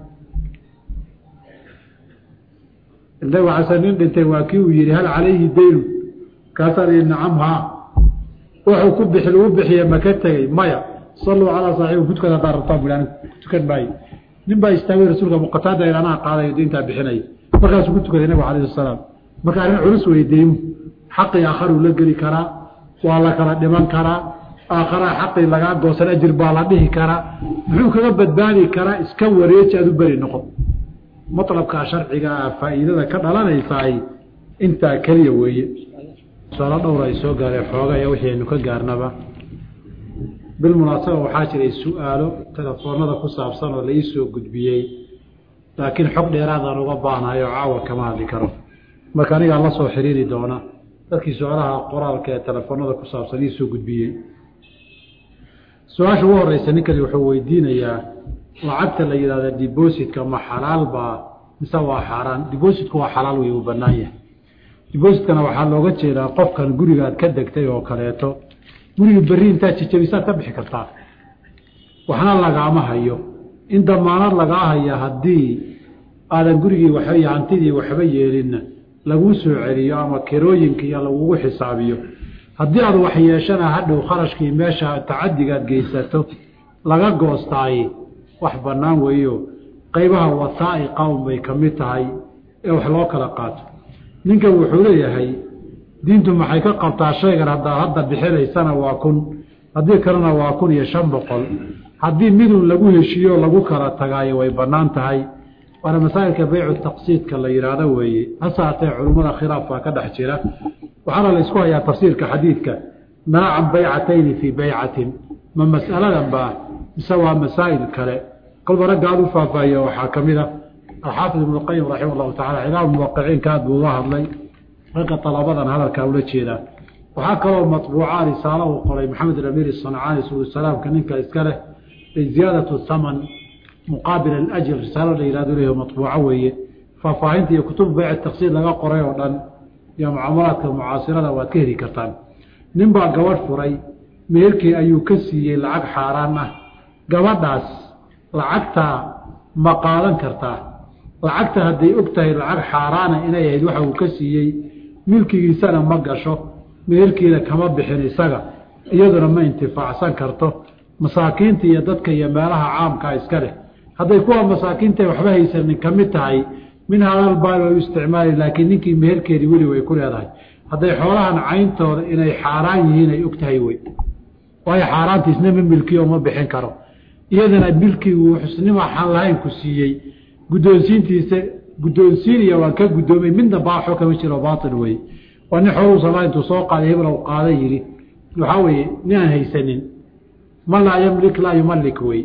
nabi xasan nin dhintay waa kii uu yihi hal calayhi daynu kaasaan ihi nacam haa wuxuu ku bixi lagu bixiye maka tegey maya saluu calaa saaxibi kudkada hadaa rabtaan bu anigu tukan maayo nin baa istaagay rasuulka muqataada anaa qaadayo dayntaa bixinaya markaasuu ku tukaday nabigu alayh salaam marka arrin culus wey deymu xaqii aakharuu la geli karaa waa la kala dhiman karaa aakharaa xaqii lagaa goosan ajir baa la dhihi karaa muxuu kaga badbaadi karaa iska wareeji aad u beri noqon maطlabkaa sharciga ah faa'iidada ka dhalanaysaay intaa keliya weeye tusaalo dhowr ay soo gaareen xoogaya wixii aynu ka gaarnaba bilmunaasaba waxaa jiray su-aalo telefoonada ku saabsan oo la ii soo gudbiyey laakiin xog dheeraadaan uga baahnayo caawa kama hadli karo marka anigaa la soo xiriiri doona dadkii su-aalaha qoraalka ee telefoonada ku saabsan ii soo gudbiyey su-aasha ugu horeysa ninkani wuxuu weydiinayaa lacagta la yidhahda dibositka ma xalaal baa mise waa xaaraan dibositku waa xalaal wey uu banaan yahay dibositkana waxaa looga jeedaa qofkan gurigaad ka degtay oo kaleeto gurigi berri intaad jijabisaad ka bixi kartaa waxna lagaama hayo in damaanad lagaa haya haddii aadan gurigii waxba iyo hantidii waxba yeelinna laguu soo celiyo ama kirooyinkiiyo lagugu xisaabiyo haddii aad wax yeeshana hadhow kharashkii meesha tacadigaad geysato laga goostaaye wax bannaan weeyo qaybaha wasaa'iqa un bay ka mid tahay ee wax loo kala qaato ninkan wuxuu leeyahay diintu maxay ka qabtaa shaygan haddaad hadda bixinaysana waa kun haddii kalena waa kun iyo shan boqol haddii midun lagu heshiiyo lagu kala tagaayo way bannaan tahay waana masaa'ilka beycu taqsiidka la yidhaahdo weeye hase haatee culummada khilaaf baa ka dhex jira waxaana la isku hayaa tafsiirka xadiidka naacan baycatayni fii beycatin ma mas'aladan baa mise waa masaa'il kale kolba ragga aad u faahfaahiya waxaa ka mid a alxaafid ibnu lqayim raximah llahu tacala cilaam muwaqiciinka aad buu uga hadlay ragga dalabadan hadalkaa ula jeedaa waxaa kaloo matbuuca risaalo uu qoray maxamed alamiir sancaani sulusalaamka ninka iska leh ziyaadatu thaman muqaabil alajr risaalo la yihahdo leeyaho matbuuco weeye faahfaahinta iyo kutub beyc taqsiid laga qoray oo dhan iyo mucaamalaadka mucaasirada waad ka heli kartaan nin baa gabadh furay meherkii ayuu ka siiyey lacag xaaraan ah gabadhaas lacagtaa ma qaadan kartaa lacagta hadday og tahay lacag xaaraana inay ahayd waxa uu ka siiyey milkigiisana ma gasho meherkiina kama bixin isaga iyaduna ma intifaacsan karto masaakiinta iyo dadka iyo meelaha caamkaa iska leh hadday kuwa masaakiinta waxba haysanin ka mid tahay min hadalbaal way u isticmaali laakiin ninkii meherkeedii weli way ku leedahay hadday xoolahan cayntooda inay xaaraan yihiin ay og tahay wey waayo xaaraantiisna ma milkiyo ma bixin karo iyadana milkigu xusnima xan lahayn ku siiyey guddoonsiintiisa guddoonsiinaya waan ka guddoomay midna baaxo kama jiro baatil wey waa nin xooluu salaa intuu soo qaaday heblow qaada yidhi waxaa weeye nin aan haysanin man laa yamlik laa yumalik wey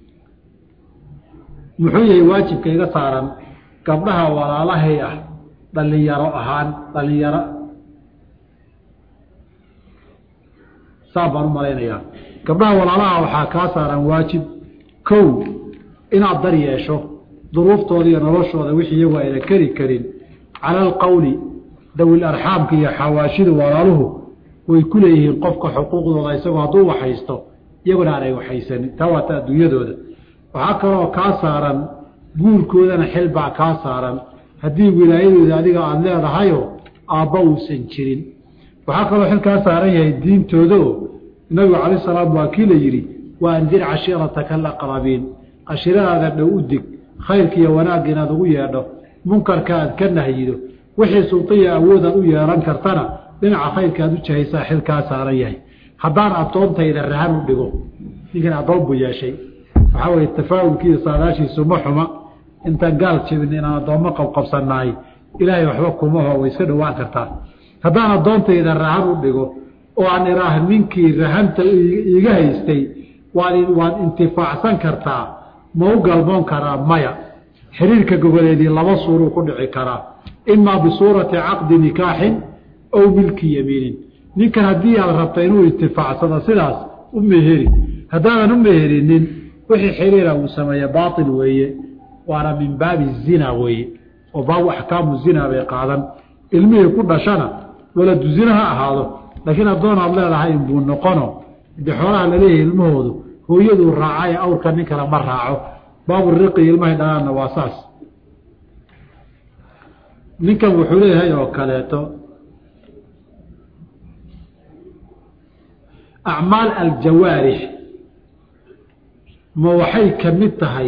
muxuu yahay waajibka iga saaran gabdhaha walaalahay ah dhalinyaro ahaan dhalinyaro saa baan u malaynayaa gabdhaha walaalaha waxaa kaa saaran waajib kow inaad dar yeesho duruuftooda iyo noloshooda wixii iyagu ayna keri karin cala alqowli dawil arxaamka iyo xawaashida walaaluhu way ku leeyihiin qofka xuquuqdooda isagoo hadduu waxhaysto iyaguna aanay waxaysanin taa waata adduunyadooda waxaa kaloo kaa saaran guurkoodana xil baa kaa saaran haddii wilaayadooda adiga aada leedahayoo aabba uusan jirin waxaa kaloo xil kaa saaran yahay diintoodaoo nabigu calayi salaam waa kii la yidhi waa andir cashiirataka alaqrabiin cashiradaada dhow u dig khayrka iyo wanaagga inaad ugu yeedho munkarka aad ka nahyido wixii sultiya awoodaad u yeelan kartana dhinaca khayrka aad u jahaysaa xilkaa saaran yahay haddaan addoontayda rahan u dhigo ninkan addoon buu yeeshay waxaa weye tafaa'ulkiiyo saadaashiisu ma xuma intaan gaal jebin inaan addoommo qabqabsannahay ilaahay waxba kumaho way iska dhowaan kartaa haddaan addoontayda rahan u dhigo oo aan iraah ninkii rahanta iiga haystay waan waad intifaacsan kartaa ma u galmoon karaa maya xiriirka goboleedii laba suuruu ku dhici karaa imaa bisuurati caqdi nikaaxin aw milki yamiinin ninkan haddii aad rabta inuu intifaacsado sidaas u meheri haddaadan u meherinin wixii xiriira uu sameeye baail weeye waana min baabi zina weeye oo baabu axkaamu zina bay qaadan ilmihii ku dhashana waladu zina ha ahaado laakiin addoon aad leedahay inbuu noqono de xoolaha laleeyahay ilmahoodu hooyaduu raacaye awrka nin kale ma raaco baabu riqi ilmahay dhalaanna waa saas ninkan wuxuu leeyahay oo kaleeto acmaal aljawaarix ma waxay ka mid tahay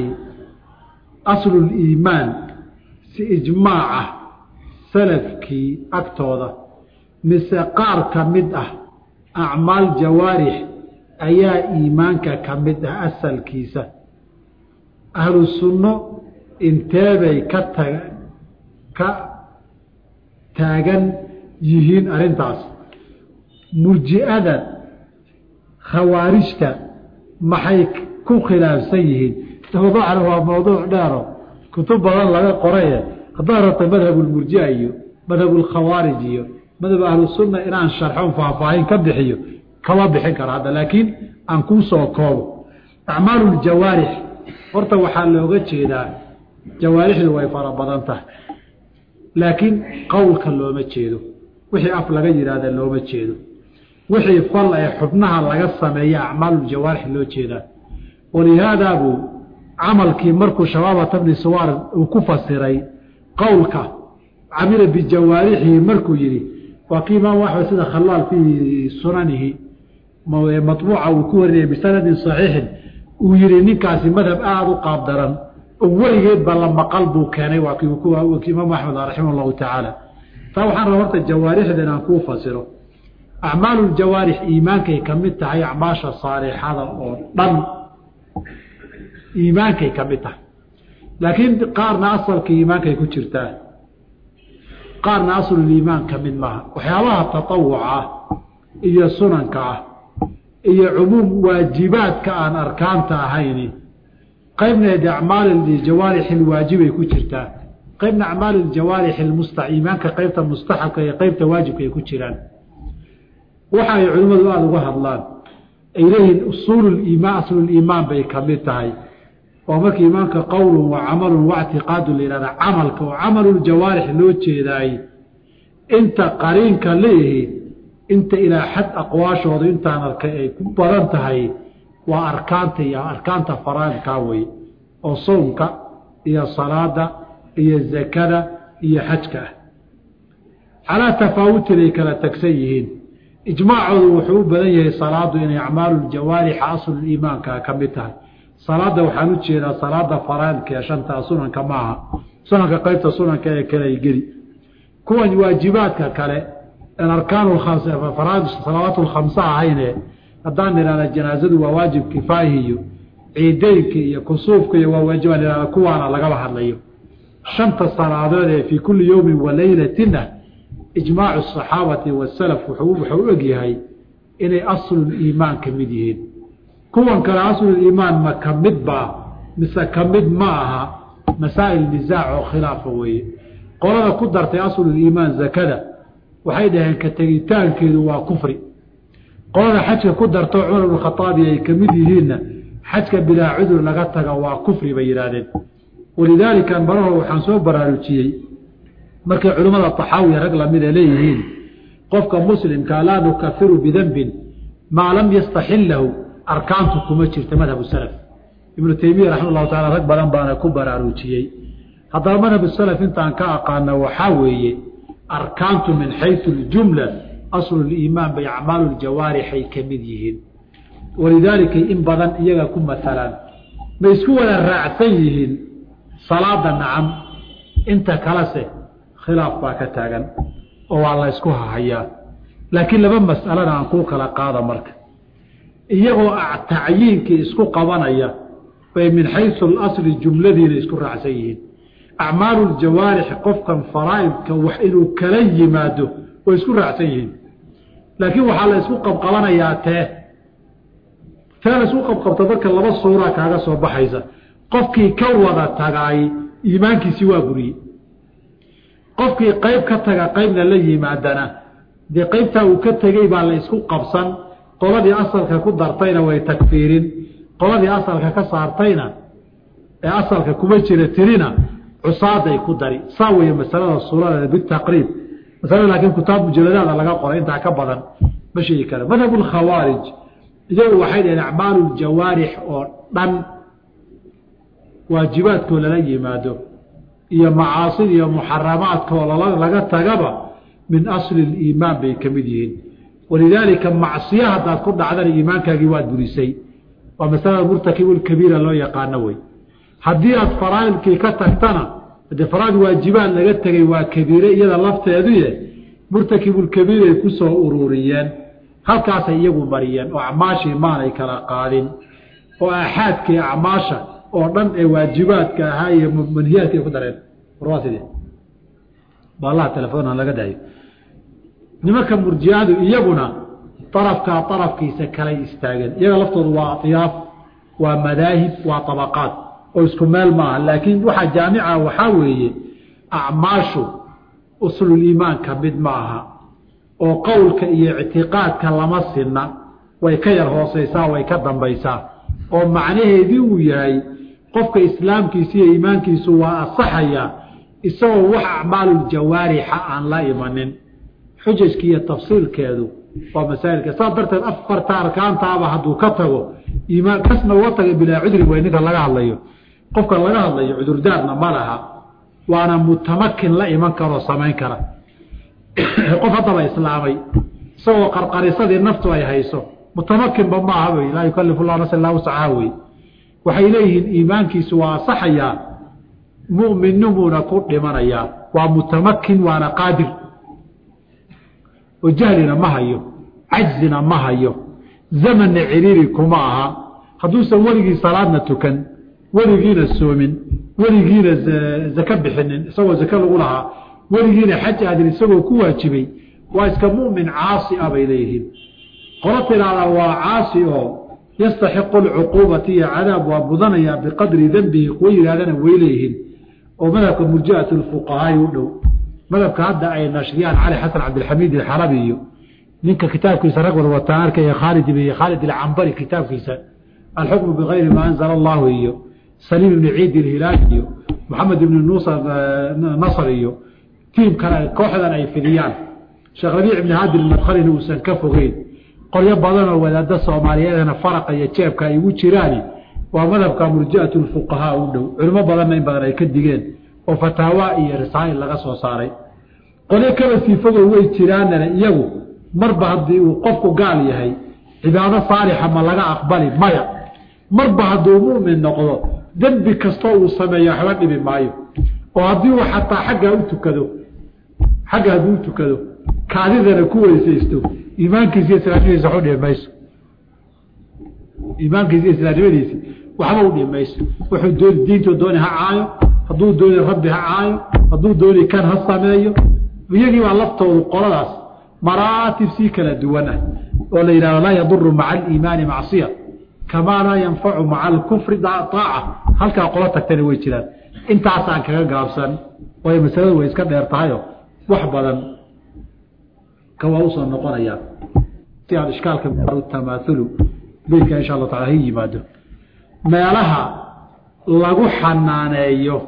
asluliimaan si ijmaaca salafkii agtooda mise qaar ka mid ah acmaal jawaarix ayaa iimaanka ka mid ah asalkiisa ahlu sunno inteebay ka tag ka taagan yihiin arrintaas murji'ada khawaarijta maxay ku khilaafsan yihiin mawduucana waa mawduuc dheero kutub badan laga qoraye haddaad rabta madhabulmurjia iyo madhabulkhawaarij iyo madhab ahlusunna inaan sharxon faahfaahin ka bixiyo kama bixin karo hadda laakiin aan kuu soo koobo acmaaluljawaarix horta waxaa looga jeedaa jawaarixdu way fara badan tahay laakiin qowlka looma jeedo wixii af laga yidhaahda looma jeedo wixii fal ee xubnaha laga sameeya acmaaluljawaarix loo jeedaa walihaadaa buu camalkii markuu shabaabata bni suwaar uu ku fasiray qowlka camila bijawaarixihi markuu yidhi waa kii imaam axmed sida khalaal fii sunanihi maطbuuca uu ku warinayay bisanadin صaxiixin uu yihi ninkaasi madhab aada u qaab daran oo weligeedba la maqal buu keenay waa kii imaam axmed raximah اllahu tacaala taa waxaan raba horta jawaarixda inaan kuu fasiro acmaalu jawaarix iimaankay ka mid tahay acmaasha saalixada oo dhan iimaankay ka mid tahay laakiin qaarna asalka iimaankay ku jirtaa qaarna asluliimaan ka mid maaha waxyaabaha tatawuca ah iyo sunanka ah iyo cumuum waajibaadka aan arkaanta ahayni qaybna de acmaal jawaarix ilwaajibay ku jirtaa qaybna acmaal jawaarix musta iimaanka qaybta mustaxabka iyo qaybta waajibka ay ku jiraan waxa ay culimmadu aada uga hadlaan ay leeyihiin usuululiimaan asluliimaan bay ka mid tahay oo marka iimaanka qowlun wa camalun waictiqaadu la yihahda camalka oo camaluljawaarix loo jeedaay inta qariinka leeyihi inta ilaa xad aqwaashooda intaan arkay ay ku badan tahay waa arkaanta iyo arkaanta faraidkaa wey oo soomka iyo salaada iyo zakada iyo xajka ah calaa tafaawutin ay kala tagsan yihiin ijmaacoodu wuxuu u badan yahay salaadu inay acmaaluuljawaarixa asluliimaanka ka mid tahay salaada waxaan u jeedaa salaada faraaidka ee shantaa sunanka maaha sunanka qaybta sunanka ee kale ay geli kuwan waajibaadka kale en arkaan salawaat lkhamsa ahayne haddaan ihahda janaazadu waa waajib kifaahi iyo ciideynka iyo kusuufka iyo waa waajibaan ihahda kuwaana lagaba hadlayo shanta salaadood ee fii kulli yowmin wa leylatina ijmaacu asaxaabati wasalaf wuxuu u egyahay inay asluliimaan ka mid yihiin kuwan kale asluliimaan ma ka mid baa mise ka mid ma aha masaa'il nisaac oo khilaafa weeye qolada ku dartay asluliimaan zakada waxay dhaheen ka tegitaankeedu waa kufri qolada xajka ku darto cumar bn khaaabi ay ka mid yihiinna xajka bilaa cudur laga taga waa kufri bay yidhaahdeen walidaalika maraho waxaan soo baraarujiyey markay culimmada taxaawiya rag lamida leeyihiin qofka muslimka laa nukafiru bidembin maa lam yastaxillahu arkaantu kuma jirta madhab salaf ibnu teymiya raxima llahu taala rag badan baana ku baraarujiyey haddaba madhab salaf intaan ka aqaana waxaa weeye arkaantu min xayu ljumla asluliimaan bay acmaaluuljawaarixay ka mid yihiin walidaalika in badan iyaga ku matalaan may isku wada raacsan yihiin salaada nacam inta kalese khilaaf baa ka taagan oo waa la ysku hahayaa laakiin laba mas'alana aan kuu kala qaada marka iyagoo tacyiinkii isku qabanaya bay min xaysu alasli jumladiina isku raacsan yihiin acmaalu ljawaarix qofkan faraa'idka wax inuu kala yimaado way isku raacsan yihiin laakiin waxaa la isku qabqabanayaa tee tee la isku qabqabta marka laba suuraa kaaga soo baxaysa qofkii ka wada tagaay iimaankiisii waa buriyey qofkii qayb ka taga qaybna la yimaadana dee qaybtaa uu ka tegey baa la isku qabsan qoladii asalka ku dartayna way takfiirin qoladii asalka ka saartayna ee asalka kuma jira tirina cusaaday ku dari saa weeye masalada suuradeeda bitaqriib masalada laakiin kutaab mujaladaada laga qoray intaa ka badan ma sheegi kara madhab lkhawaarij iyagu waxay dhaheen acmaalu ljawaarix oo dhan waajibaadkoo lala yimaado iyo macaasida iyo muxaramaadkoo laga tagaba min asli liimaan bay ka mid yihiin walidaalika macsiyo haddaad ku dhacdana iimaankaagii waad burisay waa masalada murtakibulkabiira loo yaqaano wey haddii aad faraa'ilkii ka tagtana dee faraaid waajibaad laga tegay waa kabiire iyada lafteeduye murtakibulkabiiray ku soo ururiyeen halkaasay iyagu mariyeen oo acmaashii maanay kala qaadin oo aaxaadkii acmaasha oo dhan ee waajibaadka ahaa iyo manhiyaadka ay ku dareen warwaa sidee baalaha telefoona laga dayo nimanka murjiadu iyaguna darafkaa darafkiisa kalay istaageen iyaga laftoodu waa atyaaf waa madaahib waa abaqaad oo isku meel maaha laakiin waxaa jaamica waxaa weeye acmaashu usluliimaan ka mid ma aha oo qowlka iyo ictiqaadka lama sinna way ka yar hooseysaa way ka dambaysaa oo macnaheedii uu yahay qofka islaamkiisa iyo iimaankiisu waa asaxaya isagoo wax acmaaluuljawaarixa aan la imanin xujajki iyo tafsiilkeedu waa masaa'ilka saas darteed afarta arkaantaaba hadduu ka tago iimaan kasna uga taga bilaa cudri way ninka laga hadlayo qofka laga hadlayo cudurdaarna ma laha waana mutamakin la iman karoo samayn kara qof haddaba islaamay isagoo qarqarisadii naftu ay hayso mutamakinba maaha wey laa yukalifu llah nafsa illaa wuscaha wey waxay leeyihiin iimaankiisu waa asaxayaa mu'minnimuuna ku dhimanayaa waa mutamakin waana qaadir oo jahlina ma hayo cajzina ma hayo zamanna ciriiri kuma aha hadduusan weligii salaadna tukan weligiina soomin weligiina zake bixinin isagoo zake lagu lahaa weligiina xaj aadin isagoo ku waajibay waa iska mu'min caasi ah bay leeyihiin qolo tiraahdaa waa caasi oo yastaxiqu alcuquubati iyo cadaab waa mudanayaa biqadri dembihi kuwa yidhahdana way leeyihiin oo madhabka murji'at lfuqahaai u dhow madhabka hadda ay nashriyaan cali xasan cabdilxamiid alxalabi iyo ninka kitaabkiisa rag wada wataan arkaya khaalid ibn khaalid alcambari kitaabkiisa alxukmu bigayri maa anzala allahu iyo saliim ibni ciid ilhilaali iyo maxamed ibni nusa nasr iyo tiim kale kooxdan ay fidiyaan sheekh rabiic ibni haadi madkhalina uusan ka fogeyn qolyo badanoo wadaada soomaaliyeedana faraqa iyo jeebka ay ugu jiraani waa madhabka murji'at lfuqahaa u dhow culimo badanna in badan ay ka digeen oo fataawa iyo risaa'il laga soo saaray qolyo kaba sii fogow way jiraanana iyagu marba haddii uu qofku gaal yahay cibaado saalixa ma laga aqbali maya marba hadduu mu'min noqdo dembi kastoo uu sameeyo waxba dhibi maayo oo haddii uu xataa xaggaa u tukado xagga hadduu u tukado kaadidana ku weysaysto iimaankiisi iyo islaamnimadiisa waxu dhibi mayso iimaankiisi iyo islaamnimadiisi waxba u dhibi mayso wuxuu dooni diintu dooni ha caayo hadduu dooni rabbi ha caayo hadduu dooni kan ha sameeyo iyagii baa laftoodu qoladaas maraatib sii kala duwan ah oo la yidhahdo laa yaduru maca aliimaani macsiya kamaa laa yanfacu maca alkufri aaca halkaa qolo tagtana way jiraan intaasaan kaga gaabsan waayo masaladu way iska dheer tahayo wax badan ka waa usoo noqonayaa si aad ishkaalka tamaahulu beydka insha allahu taala ha yimaado meelaha lagu xanaaneeyo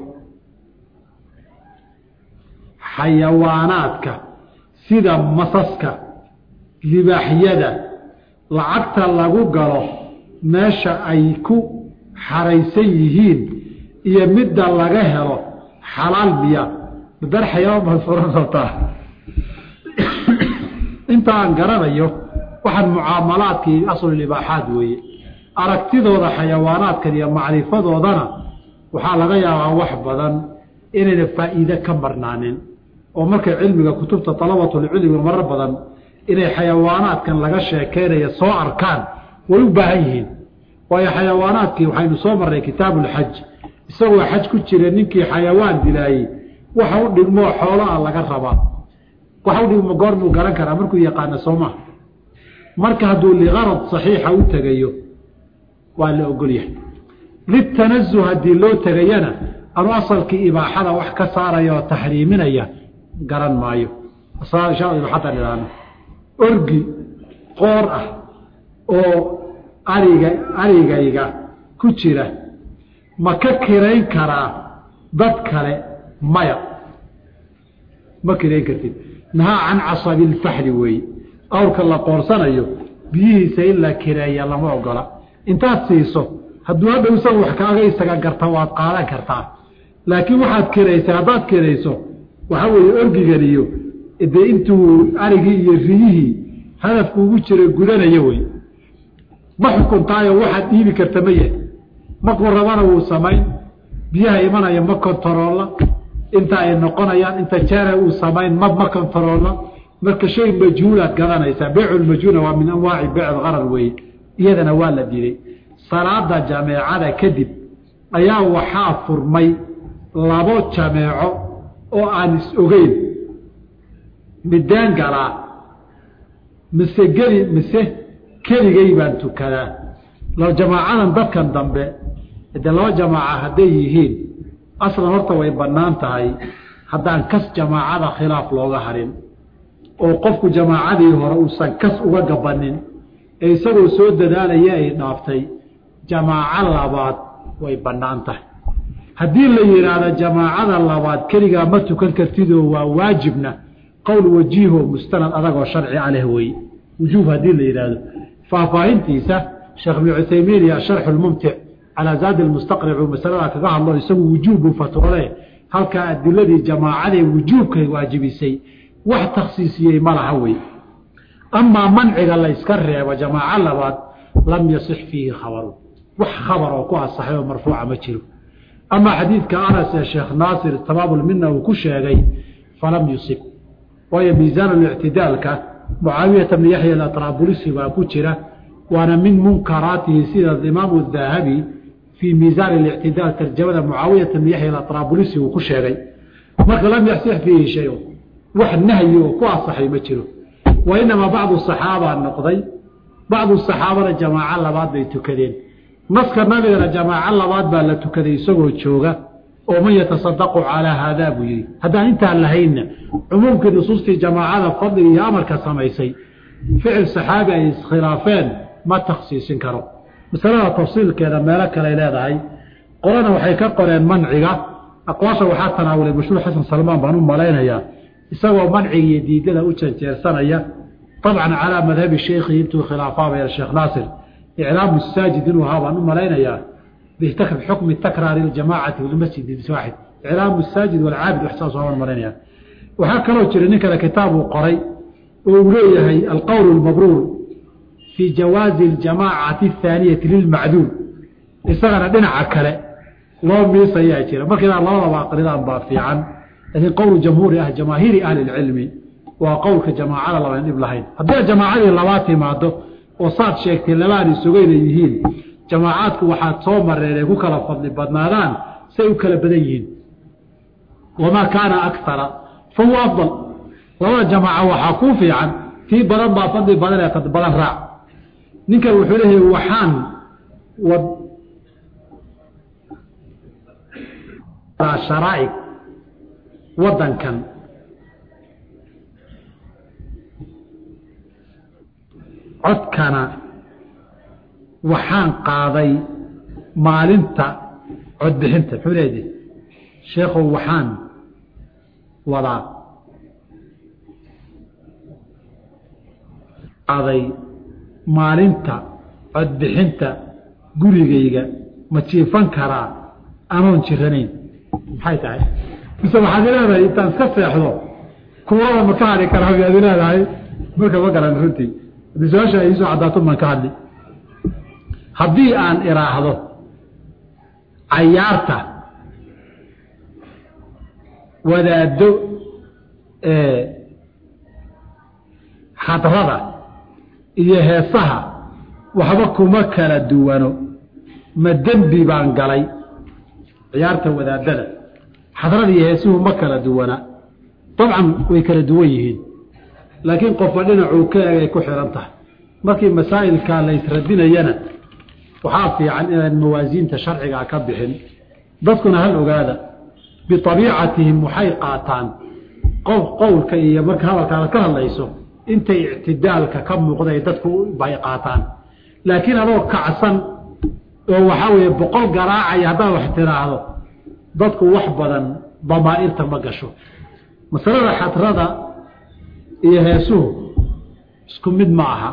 xayawaanaadka sida masaska libaaxyada lacagta lagu galo meesha ay ku xaraysan yihiin iyo midda laga helo xalaal miya dar xayawaan baad furan rabtaa intaan garanayo waxaan mucaamalaadkii aslulibaaxaad weeye aragtidooda xayawaanaadkan iyo macrifadoodana waxaa laga yaabaa wax badan inayna faa'iide ka marnaanin oo markay cilmiga kutubta dalabatulcilmiga marar badan inay xayawaanaadkan laga sheekeynaya soo arkaan way u baahan yihiin waayo xayawaanaadkii waxaynu soo marnay kitaabuulxaj isagoo xaj ku jira ninkii xayawaan dilaayey waxa u dhigmoo xoolaa laga rabaa waxa u dhigmo goormuu garan karaa markuu yaqaana soomaa marka hadduu liqarad saxiixa u tegayo waa la ogolyahay litanazuh haddii loo tegayana anu asalkii ibaaxada wax ka saaraya oo taxriiminaya garan maayo ibaaxada idhaahno orgi qoor ah oo ariga arigayga ku jira ma ka kirayn karaa dad kale maya ma kirayn kartid nahaa can casabilfaxli weeye awrka la qoorsanayo biyihiisa in la kireeya lama ogola intaad siiso hadduu hadhow isaga wax kaaga isaga garta waad qaadan kartaa laakiin waxaad kiraysay haddaad kirayso waxaa weeye orgiganiyo dee intuu arigii iyo riyihii hadafku ugu jira gudanaya wey ma xukuntaayo waxaad dhiibi karta ma yahay markuu rabana wuu samayn biyaha imanaya ma kontaroolla inta ay noqonayaan inta jeera uu samayn ma ma kontaroolla marka shay majhuulaad gadanaysaa beyculmajhuula waa min anwaaci beyc qarar weeye iyadana waa la dilay salaada jameecada kadib ayaa waxaa furmay labo jameeco oo aan is ogeyn midaan galaa mise geli mise keligay baan tukadaa jamaacadan dadkan dambe de laba jamaaca hadday yihiin aslan horta way bannaan tahay haddaan kas jamaacada khilaaf looga harin oo qofku jamaacadii hore uusan kas uga gabanin ee isagoo soo dadaalaya ay dhaaftay jamaaco labaad way bannaan tahay haddii la yidhaahdo jamaacada labaad keligaa ma tukan kartidoo waa waajibna qowl wajiiho mustanad adagoo sharci a leh wey wujuub haddii la yidhaahdo faahfaahintiisa sheekh ibnu cuthaymiin iyo asharxu lmumtic calaa zaadi lmustaqric uu masaladaa kaga hadlo isagu wujuubbuu fatwoole halkaa adiladii jamaacadee wujuubkay waajibisay wax takhsiisiyey ma laha wey amaa manciga la yska reebo jamaaco labaad lam yasix fiihi khabaru wax khabar oo ku asaxay oo marfuuca ma jiro amaa xadiidka anas ee sheekh naasir tabaabulmina uu ku sheegay falam yusib waayo miisaanulictidaalka mucaawiyata bni yaxya alatraabulisi baa ku jira waana min munkaraatihi sida imaamu dahabi fii miisaan اlictidaal tarjamada mucaawiyata bni yaxya alatraabulisi uu ku sheegay marka lam yaxsix fiihi shay wax nahyi oo ku asaxay ma jiro wa inamaa bacdu saxaabaa noqday bacdu saxaabana jamaaco labaad bay tukadeen naska nabigana jamaaco labaad baa la tukaday isagoo jooga oo man yatasadaqu calaa haadaa buu yihi haddaan intaan lahaynna cumuumkii nusuustii jamaacada fadliga iyo amarka samaysay ficil saxaabi ay iskhilaafeen ma takhsiisin karo masalada tafsiilkeeda meelo kaley leedahay qolana waxay ka qoreen manciga aqwaasha waxaa tanaawulay mashhuur xasan salmaan baan u malaynayaa isagoo manciga iyo diidada u janjeersanaya dabcan calaa madhabi sheikhi intuu khilaafaabaya sheekh naasir iclaamu saajid inuu ahaa baan u malaynayaa bixukmi takraari ljamaacati bilmasjid waaxid iclaamu saajid walcaabid wax saas waan malaynaya waxaa kaloo jira nin kale kitaab uu qoray oo uu leeyahay alqowl lmabruur fii jawaazi اljamaacati athaaniyati lilmacduul isagana dhinaca kale loo miisayaa jira marka inaan labadaba aqridaan baa fiican laakiin qowl jamhuuri ah jamaahiiri ahli اlcilmi waa qowlka jamaacada labayn dhib lahayn haddii jamaacadii labaa timaado oo saad sheegtay labaan isogeyna yihiin jamaacaadku waxaad soo mareen ay ku kala fadli badnaadaan say u kala badan yihiin wamaa kaana akara fa huwa afdal labada jamaaca waxaa kuu fiican tii badan baa fadli badan ee tad badan raac ninkan wuxuu leeyahay waxaan wad sharaa'ic waddankan codkana waxaan qaaday maalinta codbixinta muxuu leedahay sheekhow waxaan wadaa qaaday maalinta codbixinta gurigayga ma jiifan karaa anoon jiranayn maxay tahay mise waxaad leedahay intaan iska seexdo kuurada ma ka hadhi karaa miyaad leedahay marka ma garan runtii haddii su-aasha ay iisoo caddaato maan ka hadli haddii aan idhaahdo cayaarta wadaaddo khadrada iyo heesaha waxba kuma kala duwano ma dembi baan galay ciyaarta wadaadada xadrada iyo heesuhu ma kala duwana dabcan way kala duwan yihiin laakiin qofba dhinacuu ka egay ku xihan tahay markii masaa'ilkaa la ysradinayana waxaa fiican inaan mawaasiinta sharcigaa ka bixin dadkuna hal ogaada biabiicatihim waxay qaataan qof qowlka iyo marka hadalkaada ka hadlayso intay ictidaalka ka muuqday dadku bay qaataan laakiin adoo kacsan oo waxaa weeye boqol garaacaya haddaad wax tiraahdo dadku wax badan damaa'irta ma gasho masalada xadrada iyo heesuhu isku mid ma aha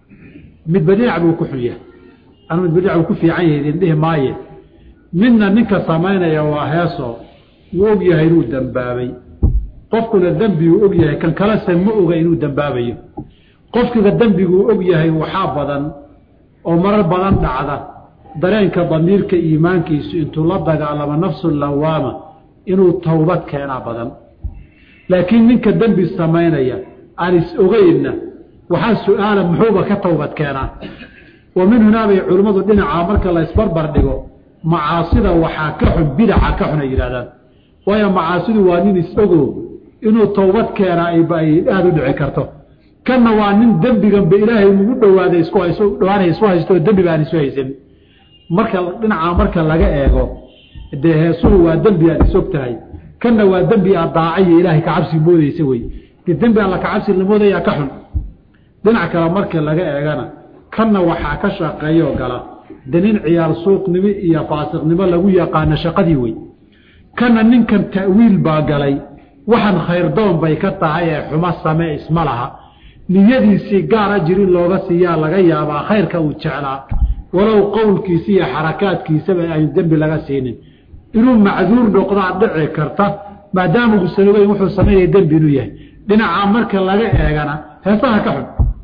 midba dhinac buu ku xun yahay anu midba dhinac buu ku fiican yahay idin dhihi maaye midna ninka samaynaya waa heeso wuu og yahay inuu dembaabay qofkuna dembiguu og yahay kan kalese ma oga inuu dembaabayo qofkiga dembiguu og yahay waxaa badan oo marar badan dhacda dareenka damiirka iimaankiisu intuu la dagaalamo nafsu lawaama inuu towbad keenaa badan laakiin ninka dembi samaynaya aan is ogeynna waxaa su-aala muxuuba ka towbad keenaa wa min hunaa bay culimmadu dhinacaa marka la isbarbar dhigo macaasida waxaa ka xun bidaca ka xun ay yidhahdaan waayo macaasidu waa nin is-ogo inuu towbad keenaa ay aada u dhici karto kanna waa nin dembiganba ilaahay ugu dhowaaday isku hayso dhawaanay isu haysto oo dembi baan isu haysan marka dhinaca marka laga eego dee heesuhu waa dembi aad isog tahay kanna waa dembi aad daacayo ilaahay kacabsi moodeysa wey dee dembi alla kacabsi la moodayaa ka xun dhinac kale marka laga eegana kanna waxaa ka shaqeeyoo gala de nin ciyaar suuqnimo iyo faasiqnimo lagu yaqaano shaqadii wey kanna ninkan ta'wiil baa galay waxaan khayrdoon bay ka tahay ee xumo samee isma laha niyadiisii gaar ajir in looga siiyaa laga yaabaa khayrka uu jeclaa walow qowlkiisa iyo xarakaadkiisaba aynu dembi laga siinin inuu macduur noqdaa dhici karta maadaama uusan ogeyn wuxuu samaynaya dembi inuu yahay dhinacaa marka laga eegana heesaha ka xun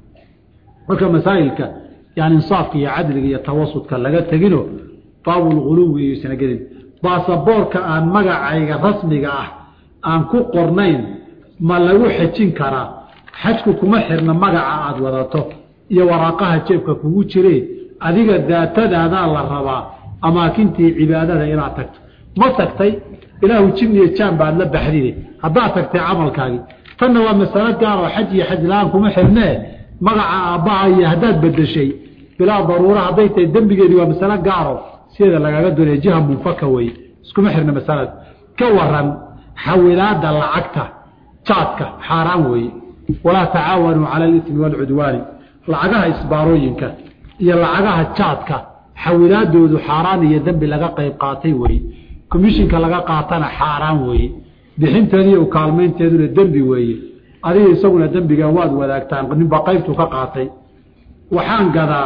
marka masaa'ilka yani insaafka iyo cadliga iyo tawasudka laga tegino baabulghuluwi iyuusana gelin baasaboorka aan magacayga rasmiga ah aan ku qornayn ma lagu xejin karaa xajku kuma xirna magaca aada wadato iyo waraaqaha jeebka kugu jire adiga daatadaadaa la rabaa amaakintii cibaadada inaad tagto ma tagtay ilaahu jin iyo jaan baad la baxdide haddaad tagtay camalkaagii tanna waa masalo gaar oo xaj iyo xaj la-aan kuma xirnee magaca aabbaha iyo haddaad bedeshay bilaa daruura hadday tahay dembigeedii waa masalo gaaro sideeda lagaga doonaya jiha munfaka wey iskuma xirna masalada ka waran xawilaada lacagta jaadka xaaraan weeye walaa tacaawanuu cala alismi waalcudwaani lacagaha isbaarooyinka iyo lacagaha jaadka xawilaadoodu xaaraan iyo dembi laga qayb qaatay weeye commishinka laga qaatana xaaraan weeye bixinteediiyo ukaalmaynteeduna dembi weeye adiga isaguna dembiga waad wadaagtaan ninba qaybtu ka qaatay waxaan gadaa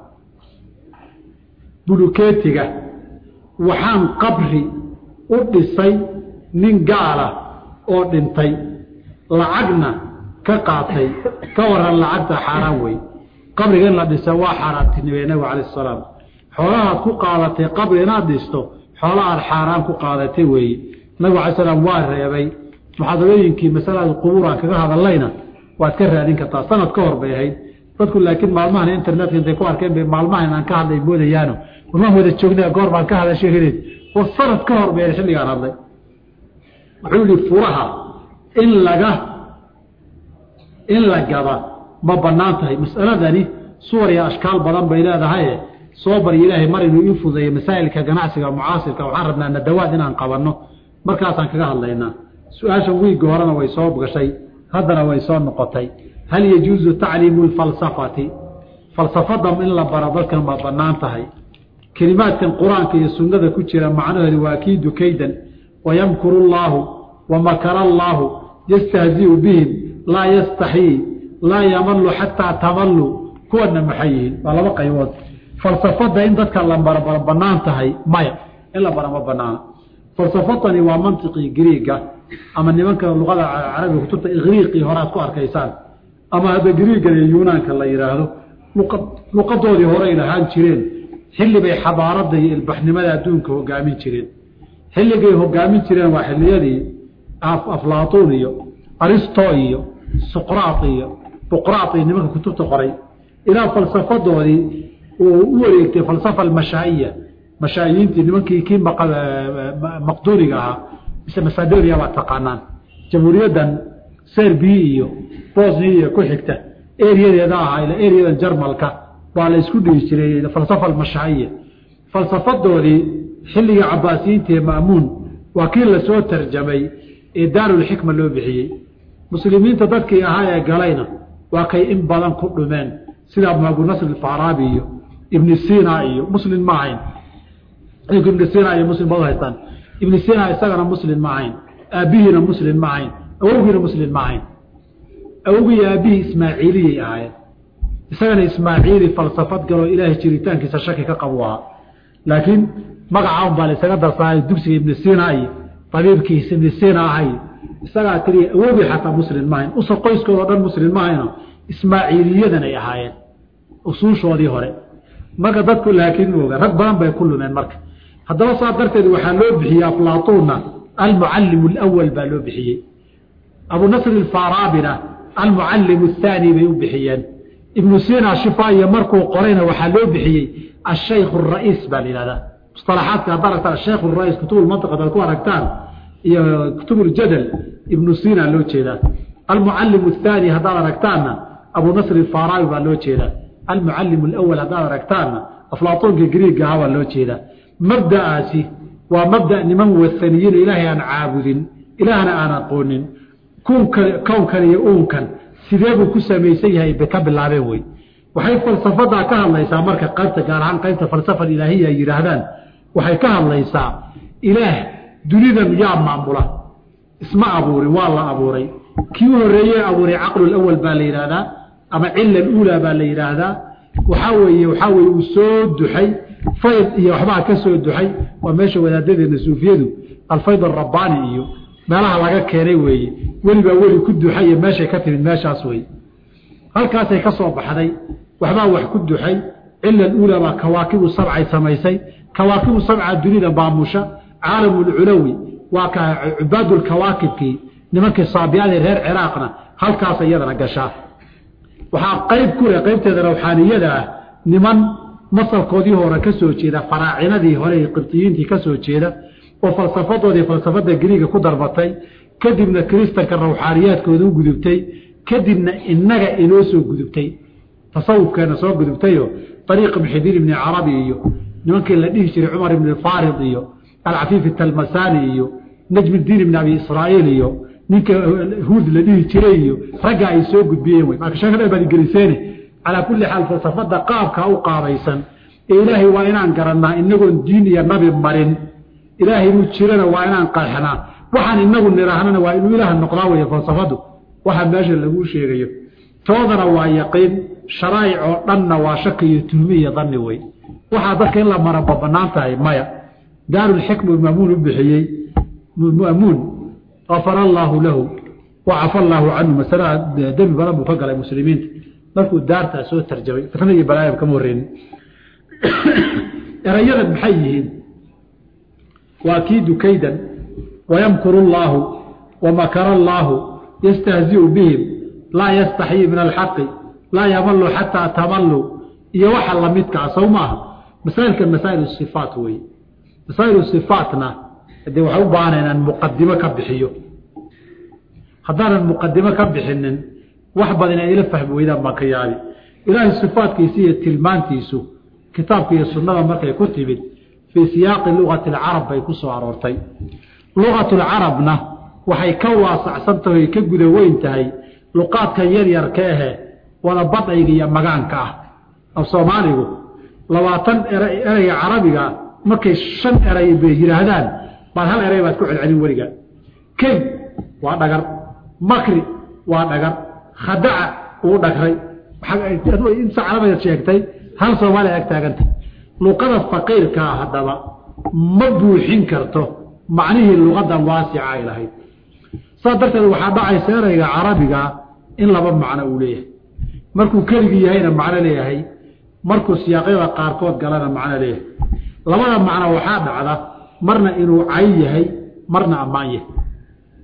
bulukeetiga waxaan qabri u dhisay nin gaala oo dhintay lacagna ka qaatay ka waran lacagta xaaraan wey qabriga in la dhisa waa xaaraantinimey nabigu calayh salaam xoolahaad ku qaadatay qabri inaad dhisto xoola aad xaaraan ku qaadatay weeye nabigu alay slam waa reebay muxaadarooyinkii masalada qubuuraan kaga hadallayna waad ka raadin kartaa sanad ka hor bay ahayd dadku laakiin maalmahan internetka intay ku arkeen bay maalmahan aan ka hadlay moodayaano warmaan wada joognaa goor baan ka hadashay heleed war sanad ka hor bay xilligaan hadlay wuxuu yihi furaha in laga in la gada ma banaan tahay mas'aladani suwar iyo ashkaal badan bay leedahaye soo barya ilaahay mar inuu ii fudeeyo masaa'ilka ganacsiga mucaasirka waxaan rabnaa nadawaad inaan qabanno markaasaan kaga hadlaynaa su-aashan wiigga horena way soo gashay haddana way soo noqotay hal yajuuzu tacliimu lfalsafati falsafada in la baro dalkan ma banaan tahay kelimaadkan qur-aanka iyo sunnada ku jira macnaheedu waa kiidu kaydan wayamkuru llaahu wamakara allaahu yastahziu bihim laa yastaxyii laa yamalu xataa tamallu kuwana maxay yihiin waa laba qaybood falsafada in dadka la baro ma banaan tahay maya in la bara ma banaana falsafatani waa mantiqii griiga ama nimanka luqada carabiga kutubta igriiqii horead ku arkaysaan ama hadda griigan iyo yunaanka la yidhaahdo luqadoodii horey lahaan jireen xilli bay xadaarada iyo ilbaxnimada adduunka hogaamin jireen xilligay hogaamin jireen waa xilliyadii aflaatuun iyo aristo iyo suqraat iyo buqraat iyo nimanka kutubta qoray ilaa falsafadoodii uu u wareegtay falsafa almashaa'iya mashaa'iyiintii nimankii kii maqduuriga ahaa mise masadoria baad taqaanaan jamhuuriyaddan serbiya iyo bosnia iyo ku xigta eriyadeeda ahaa ila eriyadan jarmalka baa la isku dhihi jiray falsafa almashaa'iya falsafadoodii xilligii cabaasiyiinta ee ma'muun waa kii lasoo tarjamay ee daarulxikma loo bixiyey muslimiinta dadkii ahaa ee galayna waa kay in badan ku dhumeen sida abunasr alfaaraabi iyo ibni sina iyo muslim ma ahayn ibni sina iyo muslim bad haystaan ibni sina isagana muslim ma ahayn aabihiina muslim ma ahayn awowgiina muslim ma ahayn awowgii aabihii ismaaciiliyay ahaayeen isagana ismaaciili falsafad galoo ilaahay jiritaankiisa shaki ka qabu ahaa laakiin magaca un baa laysaga darsaay dugsiga ibni sina iyo abiibkiis ibni sina ahay isagaa tiriya awowgii xataa muslim ma ahayn usar qoyskooda o dhan muslim ma ahayno ismaaciiliyadan ay ahaayeen usuushoodii hore marka dadku laakiin mooga rag badan bay ku lumeen marka haddaba saa darteed waxaa loo bixiyey aflaatuunna almucallimu alawal baa loo bixiyey abu nasr alfaaraabina almucallimu athaani bay u bixiyeen ibnu sina shifaiya markuu qorayna waxaa loo bixiyey ashaykh ara'iis baa la yihahdaa musalaxaadka haddaad aragtaan ashaykh rais kutubulmantiq hadaad ku aragtaan iyo kutubuljadal ibnu sina loo jeedaa almucallimu athaani haddaad aragtaanna abu nasr alfaaraabi baa loo jeedaa almucallim alawal haddaad aragtaanna aflaatoonka griiga ahaa baa loo jeedaa mabda'aasi waa mabda niman wathaniyiin ilaahay aan caabudin ilaahna aan aqoonin kunkan kownkan iyo uunkan sidee buu ku samaysan yahay bay ka bilaabeen wey waxay falsafadaa ka hadlaysaa marka qaybta gaar ahaan qaybta falsafa ilaahiya ay yidhaahdaan waxay ka hadlaysaa ilaah dunidan yaa maamula isma abuurin waa la abuuray kii u horeeye abuuray caqlulawal baa la yidhaahdaa ama cila uulaa baa la yidhaahdaa waxaa weeye waxaa weye uu soo duxay fayd iyo waxbaa ka soo duxay waa meesha wadaadadeena suufiyadu alfayd arabbaani iyo meelaha laga keenay weeye welibaa weli ku duxay iyo meeshay ka timid meeshaas wey halkaasay ka soo baxday waxbaa wax ku duxay cila uulaa baa kawaakibu sabcay samaysay kawaakibu sabca dunida baamusha caalamulculawi waa ka cubaadulkawaakibkii nimankii saabiyadii reer ciraaqna halkaas iyadana gashaa waxaa qayb ku leh qaybteeda rawxaaniyada ah niman masalkoodii hore ka soo jeeda faraacinadii hore qibtiyiintii ka soo jeeda oo falsafadoodii falsafada gariiga ku darbatay kadibna kiristanka rawxaaniyaadkooda u gudubtay kadibna inaga inoo soo gudubtay tasawufkeena soo gudubtayo ariiq muxidiin ibni carabi iyo nimankii la dhihi jiray cumar ibni farid iyo alcafiif talmasani iyo najmdiin ibni abi israaiil iyo ninka huud la dhihi jiray iyo ragga ay soo gudbiyeen wey marka sheekh baad geliseene calaa kulli xaal falsafada qaabka u qaabaysan ee ilaahay waa inaan garannaa inagoon diin iyo nabi marin ilaahay inuu jirana waa inaan qeexnaa waxaan inagu nidhaahnana waa inuu ilaah noqdaa wey falsafadu waxa meesha laguu sheegayo toodana waa yaqiin sharaa'ic oo dhanna waa shaki iyo tuhmi iyo danni wey waxaa dadka in la maraba banaan tahay maya daarulxikmu maamuun u bixiyey maamuun afara allaahu lahu wacafa allaahu canhu masalada dembi badan buu ka galay muslimiinta markuu daartaa soo tarjamay fitna iyo balaayab kama horreynin erayadan maxay yihiin waa kiidu kaydan wayamkuru allaahu wamakara allaahu yastahziu bihim laa yastaxyii min alxaqi laa yamalu xataa tamallu iyo waxa lamidkaa sow maaha masaailkan masaa'il sifaat wey masaa'il sifaatna dee waxay u baahana inaan muqadimo ka bixiyo haddaanan muqadimo ka bixinin wax badan ay ila fahmi weydaan baan ka yaabi ilaahay sifaatkiisa iyo tilmaantiisu kitaabka iyo sunnada markay ku timid fii siyaaqi lugati alcarab bay ku soo aroortay lugatulcarabna waxay ka waasacsan tahay ka guda weyn tahay luqaadkan yaryarka ahe wada badayga iyo magaanka ah af soomaaligu labaatan ereyga carabiga markay shan eray bay yidhaahdaan baad hal eray baad ku celcelin weliga key waa dhagar makri waa dhagar khadaca uu dhagray inta carabiga sheegtay hal soomaaliya ag taaganta luqada faqiirkaa haddaba ma buuxin karto macnihii luqadan waasica ay lahayd saas darteed waxaa dhacaysa ereyga carabiga in laba macno uu leeyahay markuu keligii yahayna macno leeyahay markuu siyaaqyada qaarkood galana macno leeyahay labada macno waxaa dhacda marna inuu cay yahay marna ammaan yahay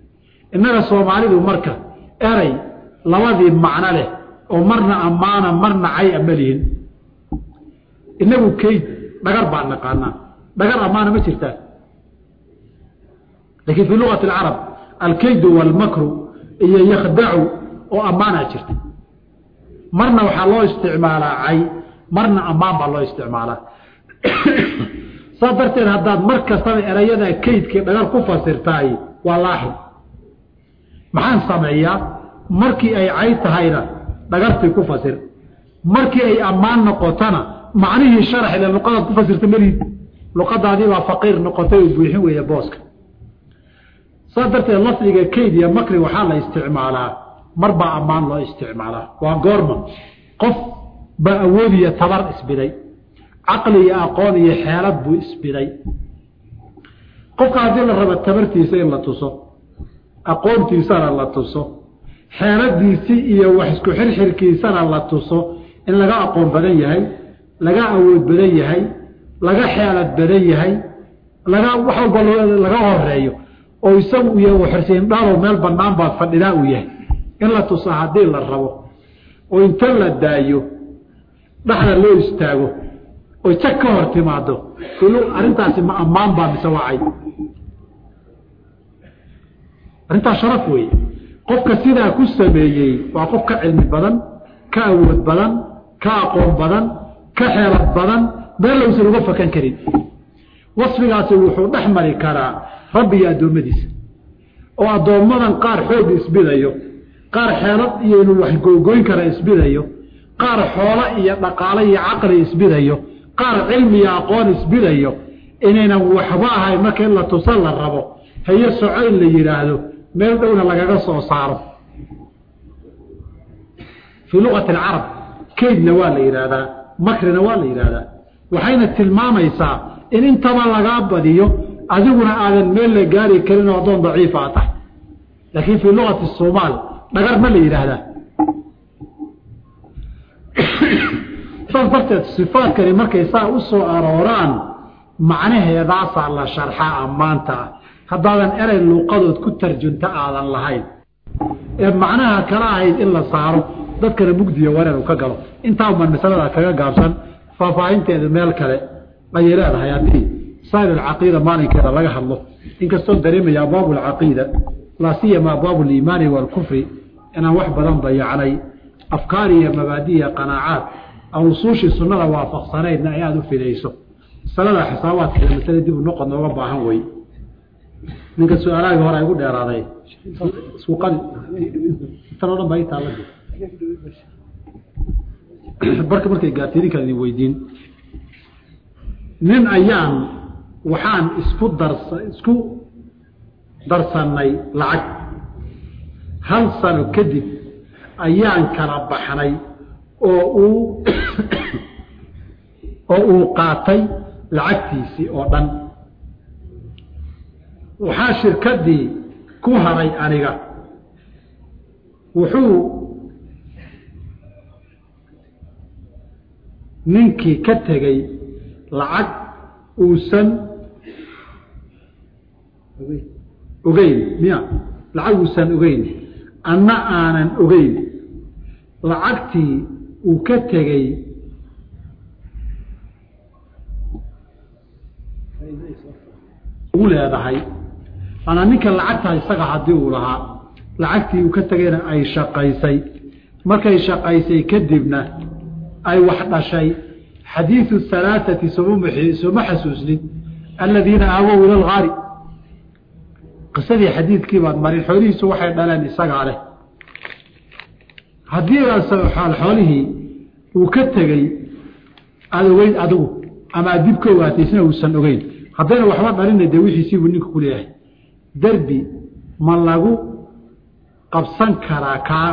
innaga soomaalidu marka eray labadii macno leh oo marna ammaana marna cay ama lihin inagu kayd dhagar baan naqaanaa dhagar ammaana ma jirtaa laakiin fii luqati alcarab alkaydu waalmakru iyo yakhdacu oo ammaanaa jirta marna waxaa loo isticmaalaa cay marna ammaan baa loo isticmaalaa saas darteed haddaad mar kastaba erayada kaydkii dhagar ku fasirtaay waa laaxid maxaan sameeyaa markii ay cay tahayna dhagartii ku fasir markii ay ammaan noqotona macnihii sharax ile luqadaad ku fasirta meliid luqadaadiibaa faqiir noqotay oo buuxin weeye booska saas darteed lafdiga kayd iyo makri waxaa la isticmaalaa mar baa ammaan loo isticmaalaa waa goorma qof baa awood iyo tabar isbiday caqli iyo aqoon iyo xeelad buu isbiday qofka haddii la rabo tabartiisa in la tuso aqoontiisana la tuso xeeladiisii iyo wax isku xirxirkiisana la tuso in laga aqoon badan yahay laga awood badan yahay laga xeelad badan yahay laga wax walba laga horeeyo oo isagu iyo xirsiin dhaalow meel banaan baad fadhidaa uu yahay in la tuso haddii la rabo oo inta la daayo dhaxda loo istaago oy jag ka hor timaado arrintaasi ma ammaan baa mise wacay arrintaas sharaf weeye qofka sidaa ku sameeyey waa qof ka cilmi badan ka awood badan ka aqoon badan ka xeelad badan meel lowsan uga fakan karin wasfigaasi wuxuu dhex mari karaa rabbi iyo addoommadiisa oo addoommadan qaar xoog isbidayo qaar xeelad iyo inuu wax googoyn kara isbidayo qaar xoolo iyo dhaqaale iyo caqli isbidayo qaar cilmi iyo aqoon isbidayo inaynan waxba ahayn marka in la tusa la rabo hayo soco in la yidhaahdo meel dhowna lagaga soo saaro fii luqati alcarab kaydna waa la yidhaahdaa makrina waa la yidhaahdaa waxayna tilmaamaysaa in intaba lagaa badiyo adiguna aadan meel la gaari karin oo addoon daciifa a tahay laakiin fii luqati somaal dhagar ma la yidhaahdaa saas darteed sifaadkani markay saa u soo arooraan macnaheedaasaa la sharxaa ammaanta ah haddaadan erey luuqadood ku tarjunta aadan lahayn ee macnaha kala ahayd in la saaro dadkana mugdiyo wareer u ka galo intaaban masalada kaga gaabsan faahfaahinteedu meel kale ayay leedahay haddii saa'ir alcaqiida maalinkeeda laga hadlo inkastoo dareemaya abwaabu alcaqiida laa siyama abwaabu aliimaani waalkufri inaan wax badan dayacnay afkaar iyo mabaadi iyo qanaacaad aan usuushii sunnada waafaqsanaydna ay aada u fidayso masalada xisaabaadkeeda masale dib u noqod nooga baahan wey ninka su-aalahaga hore ay gu dheeraaday suuqadi intan o dhan baa ii taala barka markay gaartay idinkaan idin weydiin nin ayaan waxaan isku darsa isku darsannay lacag hal sano kadib ayaan kala baxnay oo uu oo uu qaatay lacagtiisii oo dhan waxaa shirkaddii ku haray aniga wuxuu ninkii ka tegey lacag uusan ogeyn miya lacag uusan ogeyn anna aanan ogeyn lacagtii uu ka tegey u leedahay maanaa ninka lacagtaa isaga haddii uu lahaa lacagtii uu ka tegayna ay shaqaysay markay shaqaysay kadibna ay wax dhashay xadiidu halaaثati sooma xasuusnid aladiina aawow ila algaari qisadii xadiidkii baad marin xoolihiisu waxay dhaleen isagaa leh haddii xoolihii uu ka tegey aada ogeyn adigu ama aad dib ka ogaatay isna uusan ogeyn haddayna waxba dhalina dee wixiisiibuu ninku ku leeyahay derbi ma lagu qabsan karaa kaa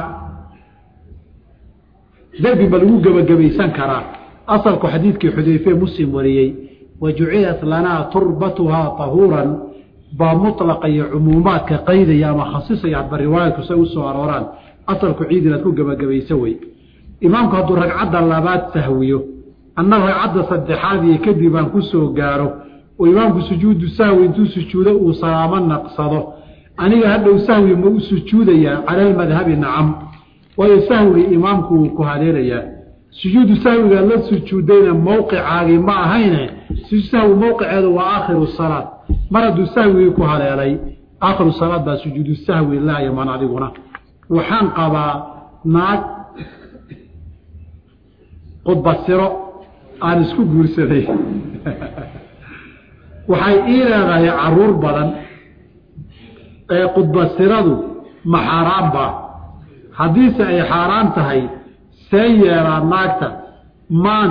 derbi ma lagu gebagabaysan karaa asalku xadiidkii xudayfe muslim wariyey wa jucilat lanaa turbatuhaa tahuuran baa mulaqa iyo cumuumaadka qaydaya ama khasisaya hadba riwaayadku say u soo arooraan asalku ciid inaad ku gebagabayso wey imaamku hadduu ragcadda labaad sahwiyo anna ragcadda saddexaad iyo kadib aan ku soo gaaro oo imaamku sujuudu sahwi intuu sujuudo uu salaamo naqsado aniga hadhow sahwi ma u sujuudayaa cala almadhabi nacam waayo sahwiga imaamku wuu ku haleelayaa sujuudu sahwiga la sujuudayna mowqicaagii ma ahayne sujuud sahwi mowqiceedu waa aakhiru salaad mar hadduu sahwigii ku haleelay aakhiru salaad baa sujuudu sahwi laa yaman adiguna waxaan qabaa naag qudbasiro aan isku guursaday waxay ii leedahay caruur badan ee qudbasiradu ma xaaraanba haddiise ay xaaraan tahay see yeelaa naagta maan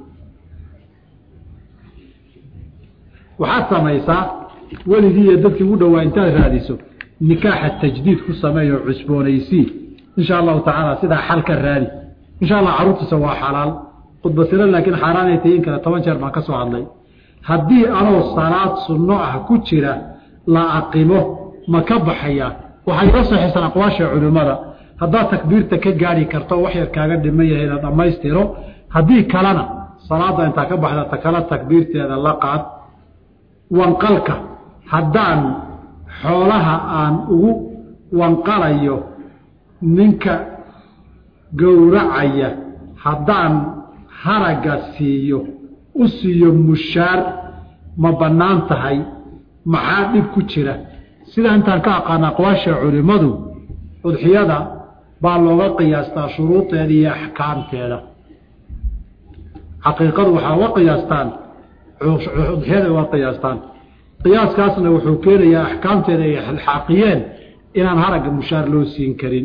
waxaad samaysaa weligii iyo dadkii ugu dhowaa intaad raadiso nikaaxa tajdiid ku sameeyo cusboonaysii insha allahu tacaala sidaa xal ka raadi insha allah carruurtiisa waa xalaal qudbasiro laakiin xaaraanay tayin kale toban jeer baan ka soo hadlay haddii anoo salaad sunno ah ku jira la aqimo ma ka baxaya waxay ka saxiisan aqwaasha culimmada haddaad takbiirta ka gaari karto wax yar kaaga dhiman yahay ina dhammaystiro haddii kalena salaadda intaa ka baxda ta kale takbiirteeda la qaad wanqalka haddaan xoolaha aan ugu wanqalayo ninka gowracaya haddaan haragga siiyo u siiyo mushaar ma bannaan tahay maxaa dhib ku jira sida intaan ka aqaana aqwaasha culimmadu udxiyada baa looga qiyaastaa shuruudeeda iyo axkaamteeda xaqiiqadu waxaa uga qiyaastaan udxiyada uga qiyaastaan qiyaaskaasna wuxuu keenayaa axkaamteeda ay xaaqiyeen inaan haragga mushaar loo siin karin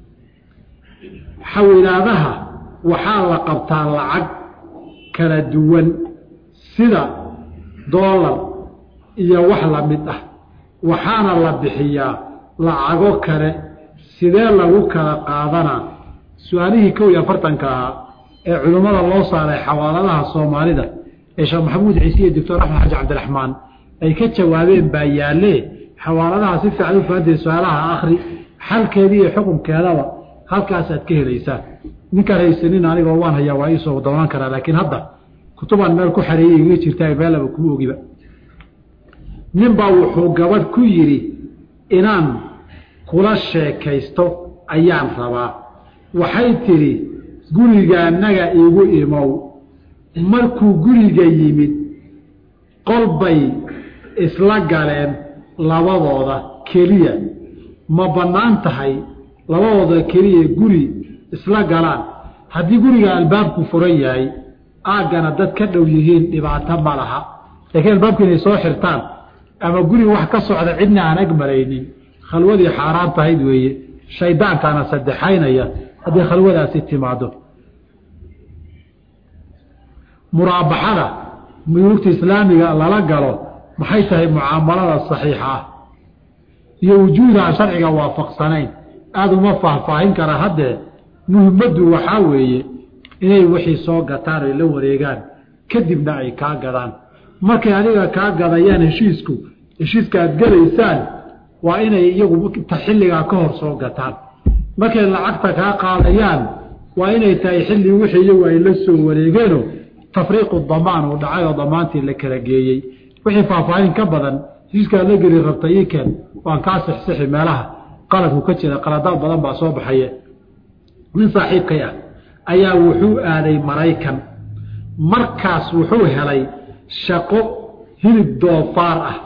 xawilaadaha waxaa la qabtaa lacag kala duwan sida doolar iyo wax la mid ah waxaana la bixiyaa lacago kale sidee lagu kala qaadanaa su-aalihii kow iyo afartanka ahaa ee culimmada loo saaray xawaaladaha soomaalida ee sheekh maxamuud ciise iyo doctor axmed xaji cabdiraxmaan ay ka jawaabeen baa yaalee xawaaladaha si fiican u fahantae su-aalaha akri xalkeedii iyo xukunkeedaba halkaasaad ka helaysaa ninkaan haysanin anigoo waan hayaa waa iisoo doonaan karaa laakiin hadda kutubaan meel ku xareeyay iga jirtaa meelaba kuma ogiba ninbaa wuxuu gabadh ku yidhi inaan kula sheekaysto ayaan rabaa waxay tidhi gurigaanaga igu imow markuu guriga yimid qol bay isla galeen labadooda keliya ma bannaan tahay labadooda keliya guri isla galaan haddii guriga albaabku furan yahay aaggana dad ka dhow yihiin dhibaato ma laha laakiin albaabku inay soo xirtaan ama guri wax ka socda cidna aan ag maraynin khalwadii xaaraan tahayd weeye shaydaankaana saddexaynaya haddii khalwadaasi timaado muraabaxada muyuugta islaamiga lala galo maxay tahay mucaamalada saxiixa ah iyo wujuudaha sharciga waafaqsanayn aada uma faahfaahin kara haddee muhimmaddu waxaa weeye inay wixii soo gataan ay la wareegaan kadibna ay kaa gadaan markay adiga kaa gadayaan heshiisku heshiiska aad gelaysaan waa inay iyagu xilligaa ka hor soo gataan markay lacagta kaa qaadayaan waa inay tahay xilli wixii iyagu ay la soo wareegeeno tafriiqu damaan uu dhacay oo damaantii la kala geeyey wixii faahfaahin ka badan heshiiskaad la geli rabta iikeen waan kaa sixsixi meelaha qaladku ka jira qaladaad badan baa soo baxaye nin saaxiibkay ah ayaa wuxuu aaday maraykan markaas wuxuu helay shaqo hilib doofaar ah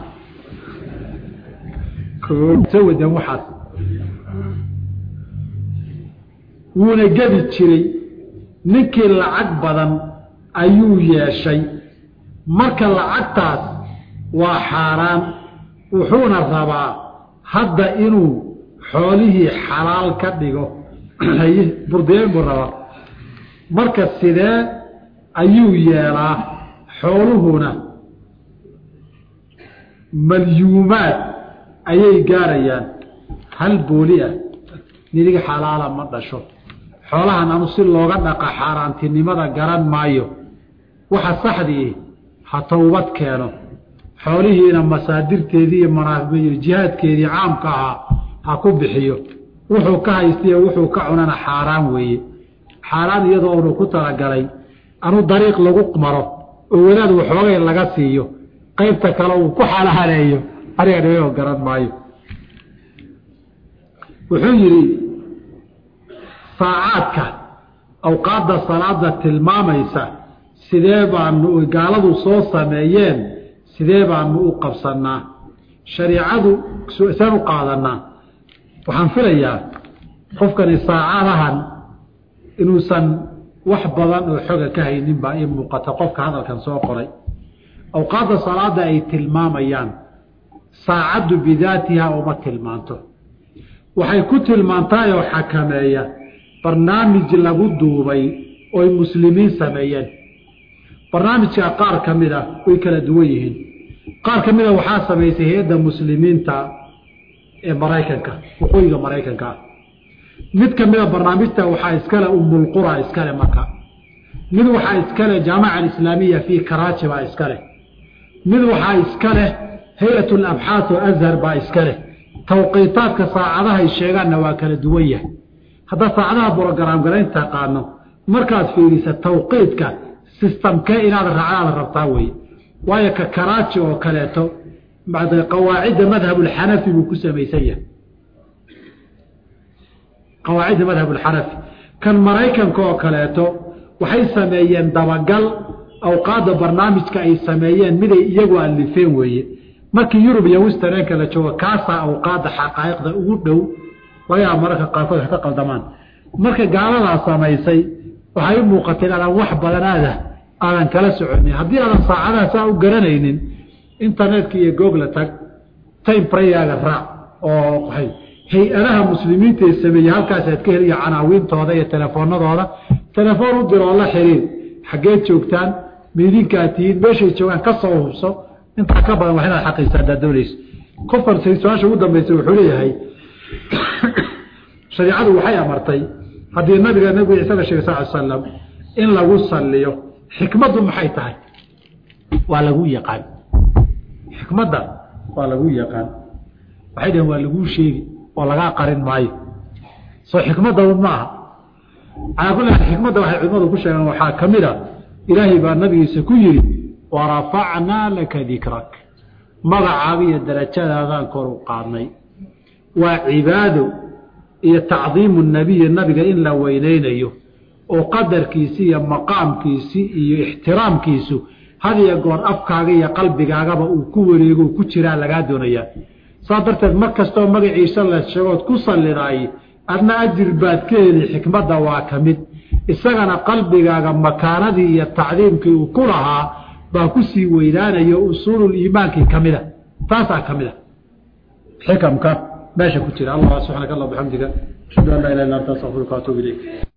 wadan waxaas wuuna gedi jiray ninkii lacag badan ayuu yeeshay marka lacagtaas waa xaaraan wuxuuna rabaa hadda inuu xoolihii xalaal ka dhigo burdeen buu rabaa marka sidee ayuu yeelaa xooluhuna malyuumaad ayay gaarayaan hal booli ah niniga xalaala ma dhasho xoolahan anu si looga dhaqa xaaraantinimada garan maayo waxa saxdii ha towbad keeno xoolihiina masaadirteedii iyo manaafiyo jihaadkeedii caamka ahaa ha ku bixiyo wuxuu ka haystiyo wuxuu ka cunana xaaraan weeye xaaraan iyadoo unu ku talagalay anu dariiq lagu maro oo wadaad waxoogay laga siiyo qaybta kale uu ku xalahaleeyo aniga dhibayoo garan maayo wuxuu yidhi saacaadka awqaadda salaada tilmaamaysa sidee baanu gaaladu soo sameeyeen sidee baanu u qabsannaa shariicadu saan u qaadanaa waxaan filayaa qofkani saacadahan inuusan wax badan oo xoga ka haynin baa ii muuqata qofka hadalkan soo qoray awqaadda salaada ay tilmaamayaan saacaddu bidaatiha uma tilmaanto waxay ku tilmaantaay oo xakameeya barnaamij lagu duubay ooy muslimiin sameeyeen barnaamijka qaar ka mid a way kala duwan yihiin qaar ka mida waxaa samaysay hay-adda muslimiinta ee maraykanka waqooyiga maraykanka ah mid ka mida barnaamijta waxaa iskale umulqura iskale marka mid waxaa iskale jaamaca alislaamiya fii karaaji baa iskaleh mid waxaa iskaleh hay-at labxaas oo azhar baa iskaleh tawqiitaadka saacadahay sheegaanna waa kala duwan yahay haddaad saacadaha brograam garayn taqaano markaad fiirisa tawqiidka sistamkee inaad raacdaada rabtaa weye waayo ka karaaji oo kaleeto qawaacidda madhabulxanafi buu ku samaysan yahay qawaacidda madhabulxanafi kan maraykanka oo kaleeto waxay sameeyeen dabagal awqaadda barnaamijka ay sameeyeen miday iyagu alifeen weeye markii yurub iyo wistereenka la joogo kaasaa awqaadda xaqaa'iqda ugu dhow laga yaaba mararka qaarkood wax ka qaldamaan marka gaaladaa samaysay waxay u muuqatay inaadan wax badanaada aadan kala soconin haddii aadan saacadaha saa u garanaynin internetka iyo google tag time prayaga raac oo hay-adaha muslimiinta ee sameeyey halkaasaad ka heliya canaawiintooda iyo telefoonadooda telefoon u diroo la xiriir xaggeed joogtaan miidinkaad tihiin meeshay joogaan ka soo hubso intaa ka badan wax inaad xaqiisa haddaad doonayso qofkan su-aasha ugu dambaysa wuxuu leeyahay shareicadu waxay amartay haddii nabiga nabiga ciise la sheegay sal ly slam in lagu salliyo xikmaddu maxay tahay waa lagu yaqaan xikmadda waa lagu yaqaan waxay dhaheen waa laguu sheegi oo lagaa qarin maayo soo xikmadda un maaha calaa kulli xaal xikmadda waxay culimadu ku sheegeen waxaa ka mid a ilaahay baa nabigiisa ku yidhi warafacnaa laka dikrak magacaaga iyo darajadaadaan kor u qaadnay waa cibaado iyo tacdiimu nabiyi nabiga in la weyneynayo oo qadarkiisi iyo maqaamkiisi iyo ixtiraamkiisu had iyo goor afkaaga iyo qalbigaagaba uu ku wareego ku jiraa lagaa doonayaa saas darteed mar kastoo magaciisa la sheegood ku sallidaay adna ajir baad ka heli xikmadda waa ka mid isagana qalbigaaga makaanadii iyo tacdiimkii uu ku lahaa baa ku sii weynaanayo usuulul iimaankii ka mida taasaa ka mid a xikamka meesha ku jira allah subxaanaka allah bxamdiga ashhadu an laa ilah illa anta astaqfiruka atuub ilayk